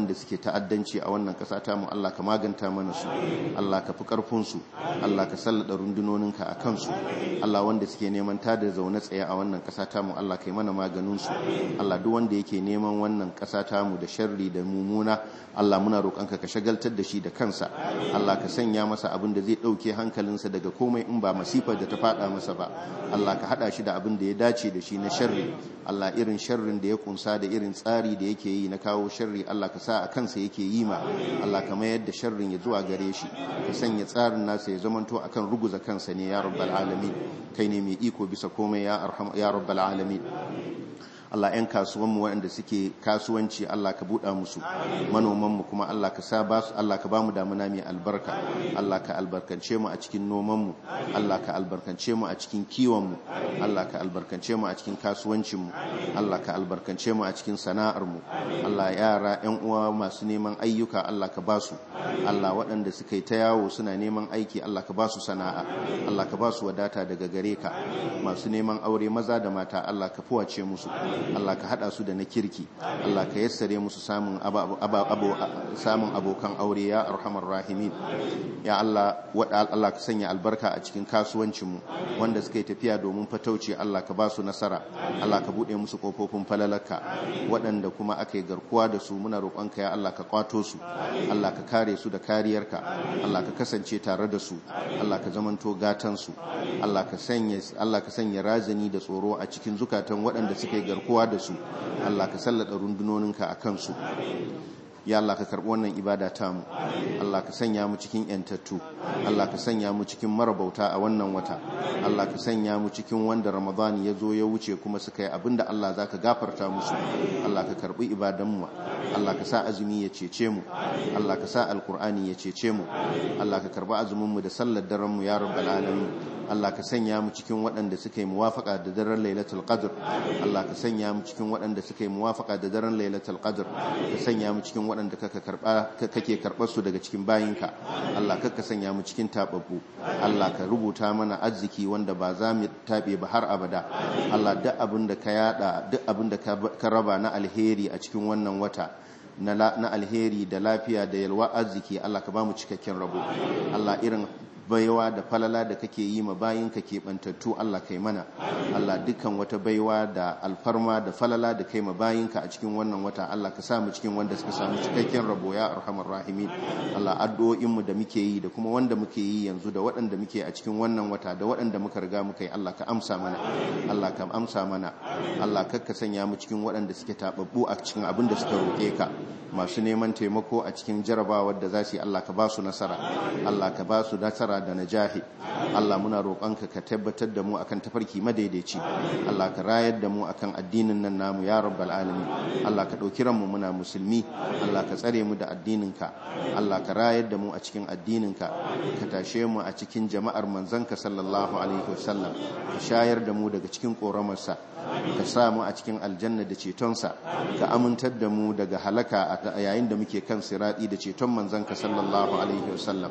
waɗanda suke ta'addanci a wannan ƙasa ta mu Allah ka maganta mana su Allah ka fi ƙarfin su Allah ka sallada rundunoninka a kansu Allah wanda suke neman tada zaune tsaye a wannan ƙasa ta mu Allah ka yi mana maganin su Allah duk wanda yake neman wannan ƙasa ta mu da sharri da mumuna Allah muna roƙonka ka shagaltar da shi da kansa Allah ka sanya masa abin da zai ɗauke hankalinsa daga komai in ba masifar da ta faɗa masa ba Allah ka haɗa shi da abin da ya dace da shi na sharri Allah irin sharrin da ya kunsa da irin tsari da yake yi na kawo sharri Allah ka sa a kansa yake yi ma Allah ka mayar da sharrin ya zuwa gare shi ka sanya tsarin nasa ya zamanto akan ruguza kansa ne ya rabbal alamin kai ne mai iko bisa komai ya arham ya rabbal alamin Allah 'yan kasuwanmu waɗanda suke kasuwanci Allah ka buɗa musu manomanmu kuma Allah ka sa ba su Allah ka ba mu damuna mai albarka Allah ka albarkance mu a cikin nomanmu Allah ka albarkance mu a cikin kiwonmu Allah ka albarkance mu a cikin kasuwancinmu Allah ka albarkance mu a cikin sana'armu Allah yara 'yan uwa masu neman ayyuka Allah ka ba su Allah waɗanda suka yi ta yawo suna neman aiki Allah ka ba su sana'a Allah ka ba su wadata daga gare ka masu neman aure maza da mata Allah ka fuwace musu Allah ka hada su da na kirki Allah ka yassare musu samun samun abokan aure ya arhamar rahimin ya Allah wada Allah ka sanya albarka a cikin kasuwancin mu wanda suka yi tafiya domin fatauci Allah ka ba su nasara Allah ka bude musu kofofin falalaka waɗanda kuma aka yi garkuwa da su muna roƙonka ya Allah ka kwato su Allah ka kare su da kariyarka Allah ka kasance tare da su Allah ka zamanto gatan su Allah ka sanya Allah ka sanya razani da tsoro a cikin zukatan waɗanda suka yi garkuwa da su Allah ka sallada rundunoninka a kansu ya Allah ka karɓi wannan ibada tamu Allah ka sanya mu cikin yantattu Allah ka sanya mu cikin marabauta a wannan wata Allah ka sanya mu cikin wanda Ramadani ya zo ya wuce kuma suka yi abinda Allah za ka gafarta musu Allah ka karɓi ibadanmu Allah ka sa azumi ya cece mu Allah ka sa alkur'ani ya cece mu Allah ka karɓi azuminmu da sallar daren mu ya rabbal alamin Allah ka sanya mu cikin waɗanda suka yi muwafaka da daren Lailatul Qadr Allah ka sanya mu cikin waɗanda suka yi muwafaka da daren Lailatul Qadr ka sanya mu cikin waɗanda kake karba kake karbar su daga cikin bayinka Allah ka sanya mu cikin tababbu Allah ka rubuta mana arziki wanda ba za mu tabe ba har abada Allah duk abin da ka yada duk abin da ka raba na alheri a cikin wannan wata na alheri da lafiya da yalwa arziki Allah ka ba mu cikakken rabo Allah irin baiwa da falala da kake yi ma bayinka keɓantattu Allah kai mana Allah dukkan wata baiwa da alfarma da falala da kai ma bayinka a cikin wannan wata Allah ka samu cikin wanda suka samu cikakken rabo ya arhamar rahimin Allah addu'o'inmu da muke yi da kuma wanda muke yi yanzu da waɗanda muke a cikin wannan wata da waɗanda muka riga muka yi Allah ka amsa mana Allah ka amsa mana Allah ka sanya mu cikin waɗanda suke tababbu a cikin abin da suka roƙe ka masu neman taimako a cikin jarabawar da za su yi Allah ka ba su nasara Allah ka ba su nasara da najahi Allah muna roƙonka ka tabbatar da mu akan tafarki madaidaici Allah ka rayar da mu akan addinin nan namu ya rabbal alamin Allah ka ɗauki ranmu muna musulmi Allah ka tsare mu da addininka Allah ka rayar da mu a cikin addininka ka tashe mu a cikin jama'ar manzanka sallallahu alaihi wasallam ka shayar da mu daga cikin ƙoramarsa ka sa mu a cikin aljanna da cetonsa ka amintar da mu daga halaka a yayin da muke kan sirati da ceton manzanka sallallahu alaihi wasallam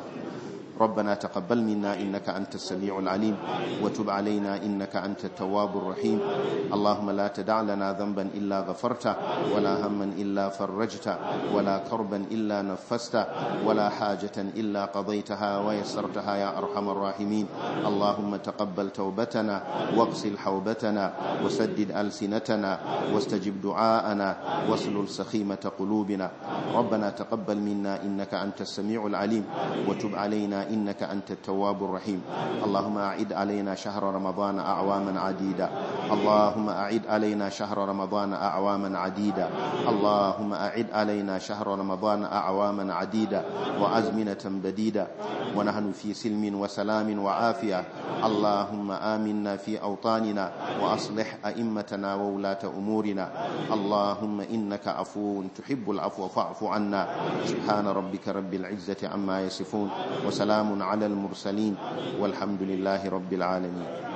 ربنا تقبل منا إنك أنت السميع العليم وتب علينا إنك أنت التواب الرحيم اللهم لا تدع لنا ذنبا إلا غفرته ولا هما إلا فرجته ولا كربا إلا نفسته ولا حاجة إلا قضيتها ويسرتها يا أرحم الراحمين اللهم تقبل توبتنا واغسل حوبتنا وسدد ألسنتنا واستجب دعاءنا واسلل سخيمة قلوبنا ربنا تقبل منا إنك أنت السميع العليم وتب علينا إنك أنت التواب الرحيم اللهم أعد علينا شهر رمضان أعواما عديدة اللهم أعد علينا شهر رمضان أعواما عديدة اللهم أعد علينا شهر رمضان أعواما عديدة وأزمنة بديدة ونحن في سلم وسلام وعافية اللهم آمنا في أوطاننا وأصلح أئمتنا وولاة أمورنا اللهم إنك عفو تحب العفو فاعف عنا سبحان ربك رب العزة عما يصفون وسلام على المرسلين والحمد لله رب العالمين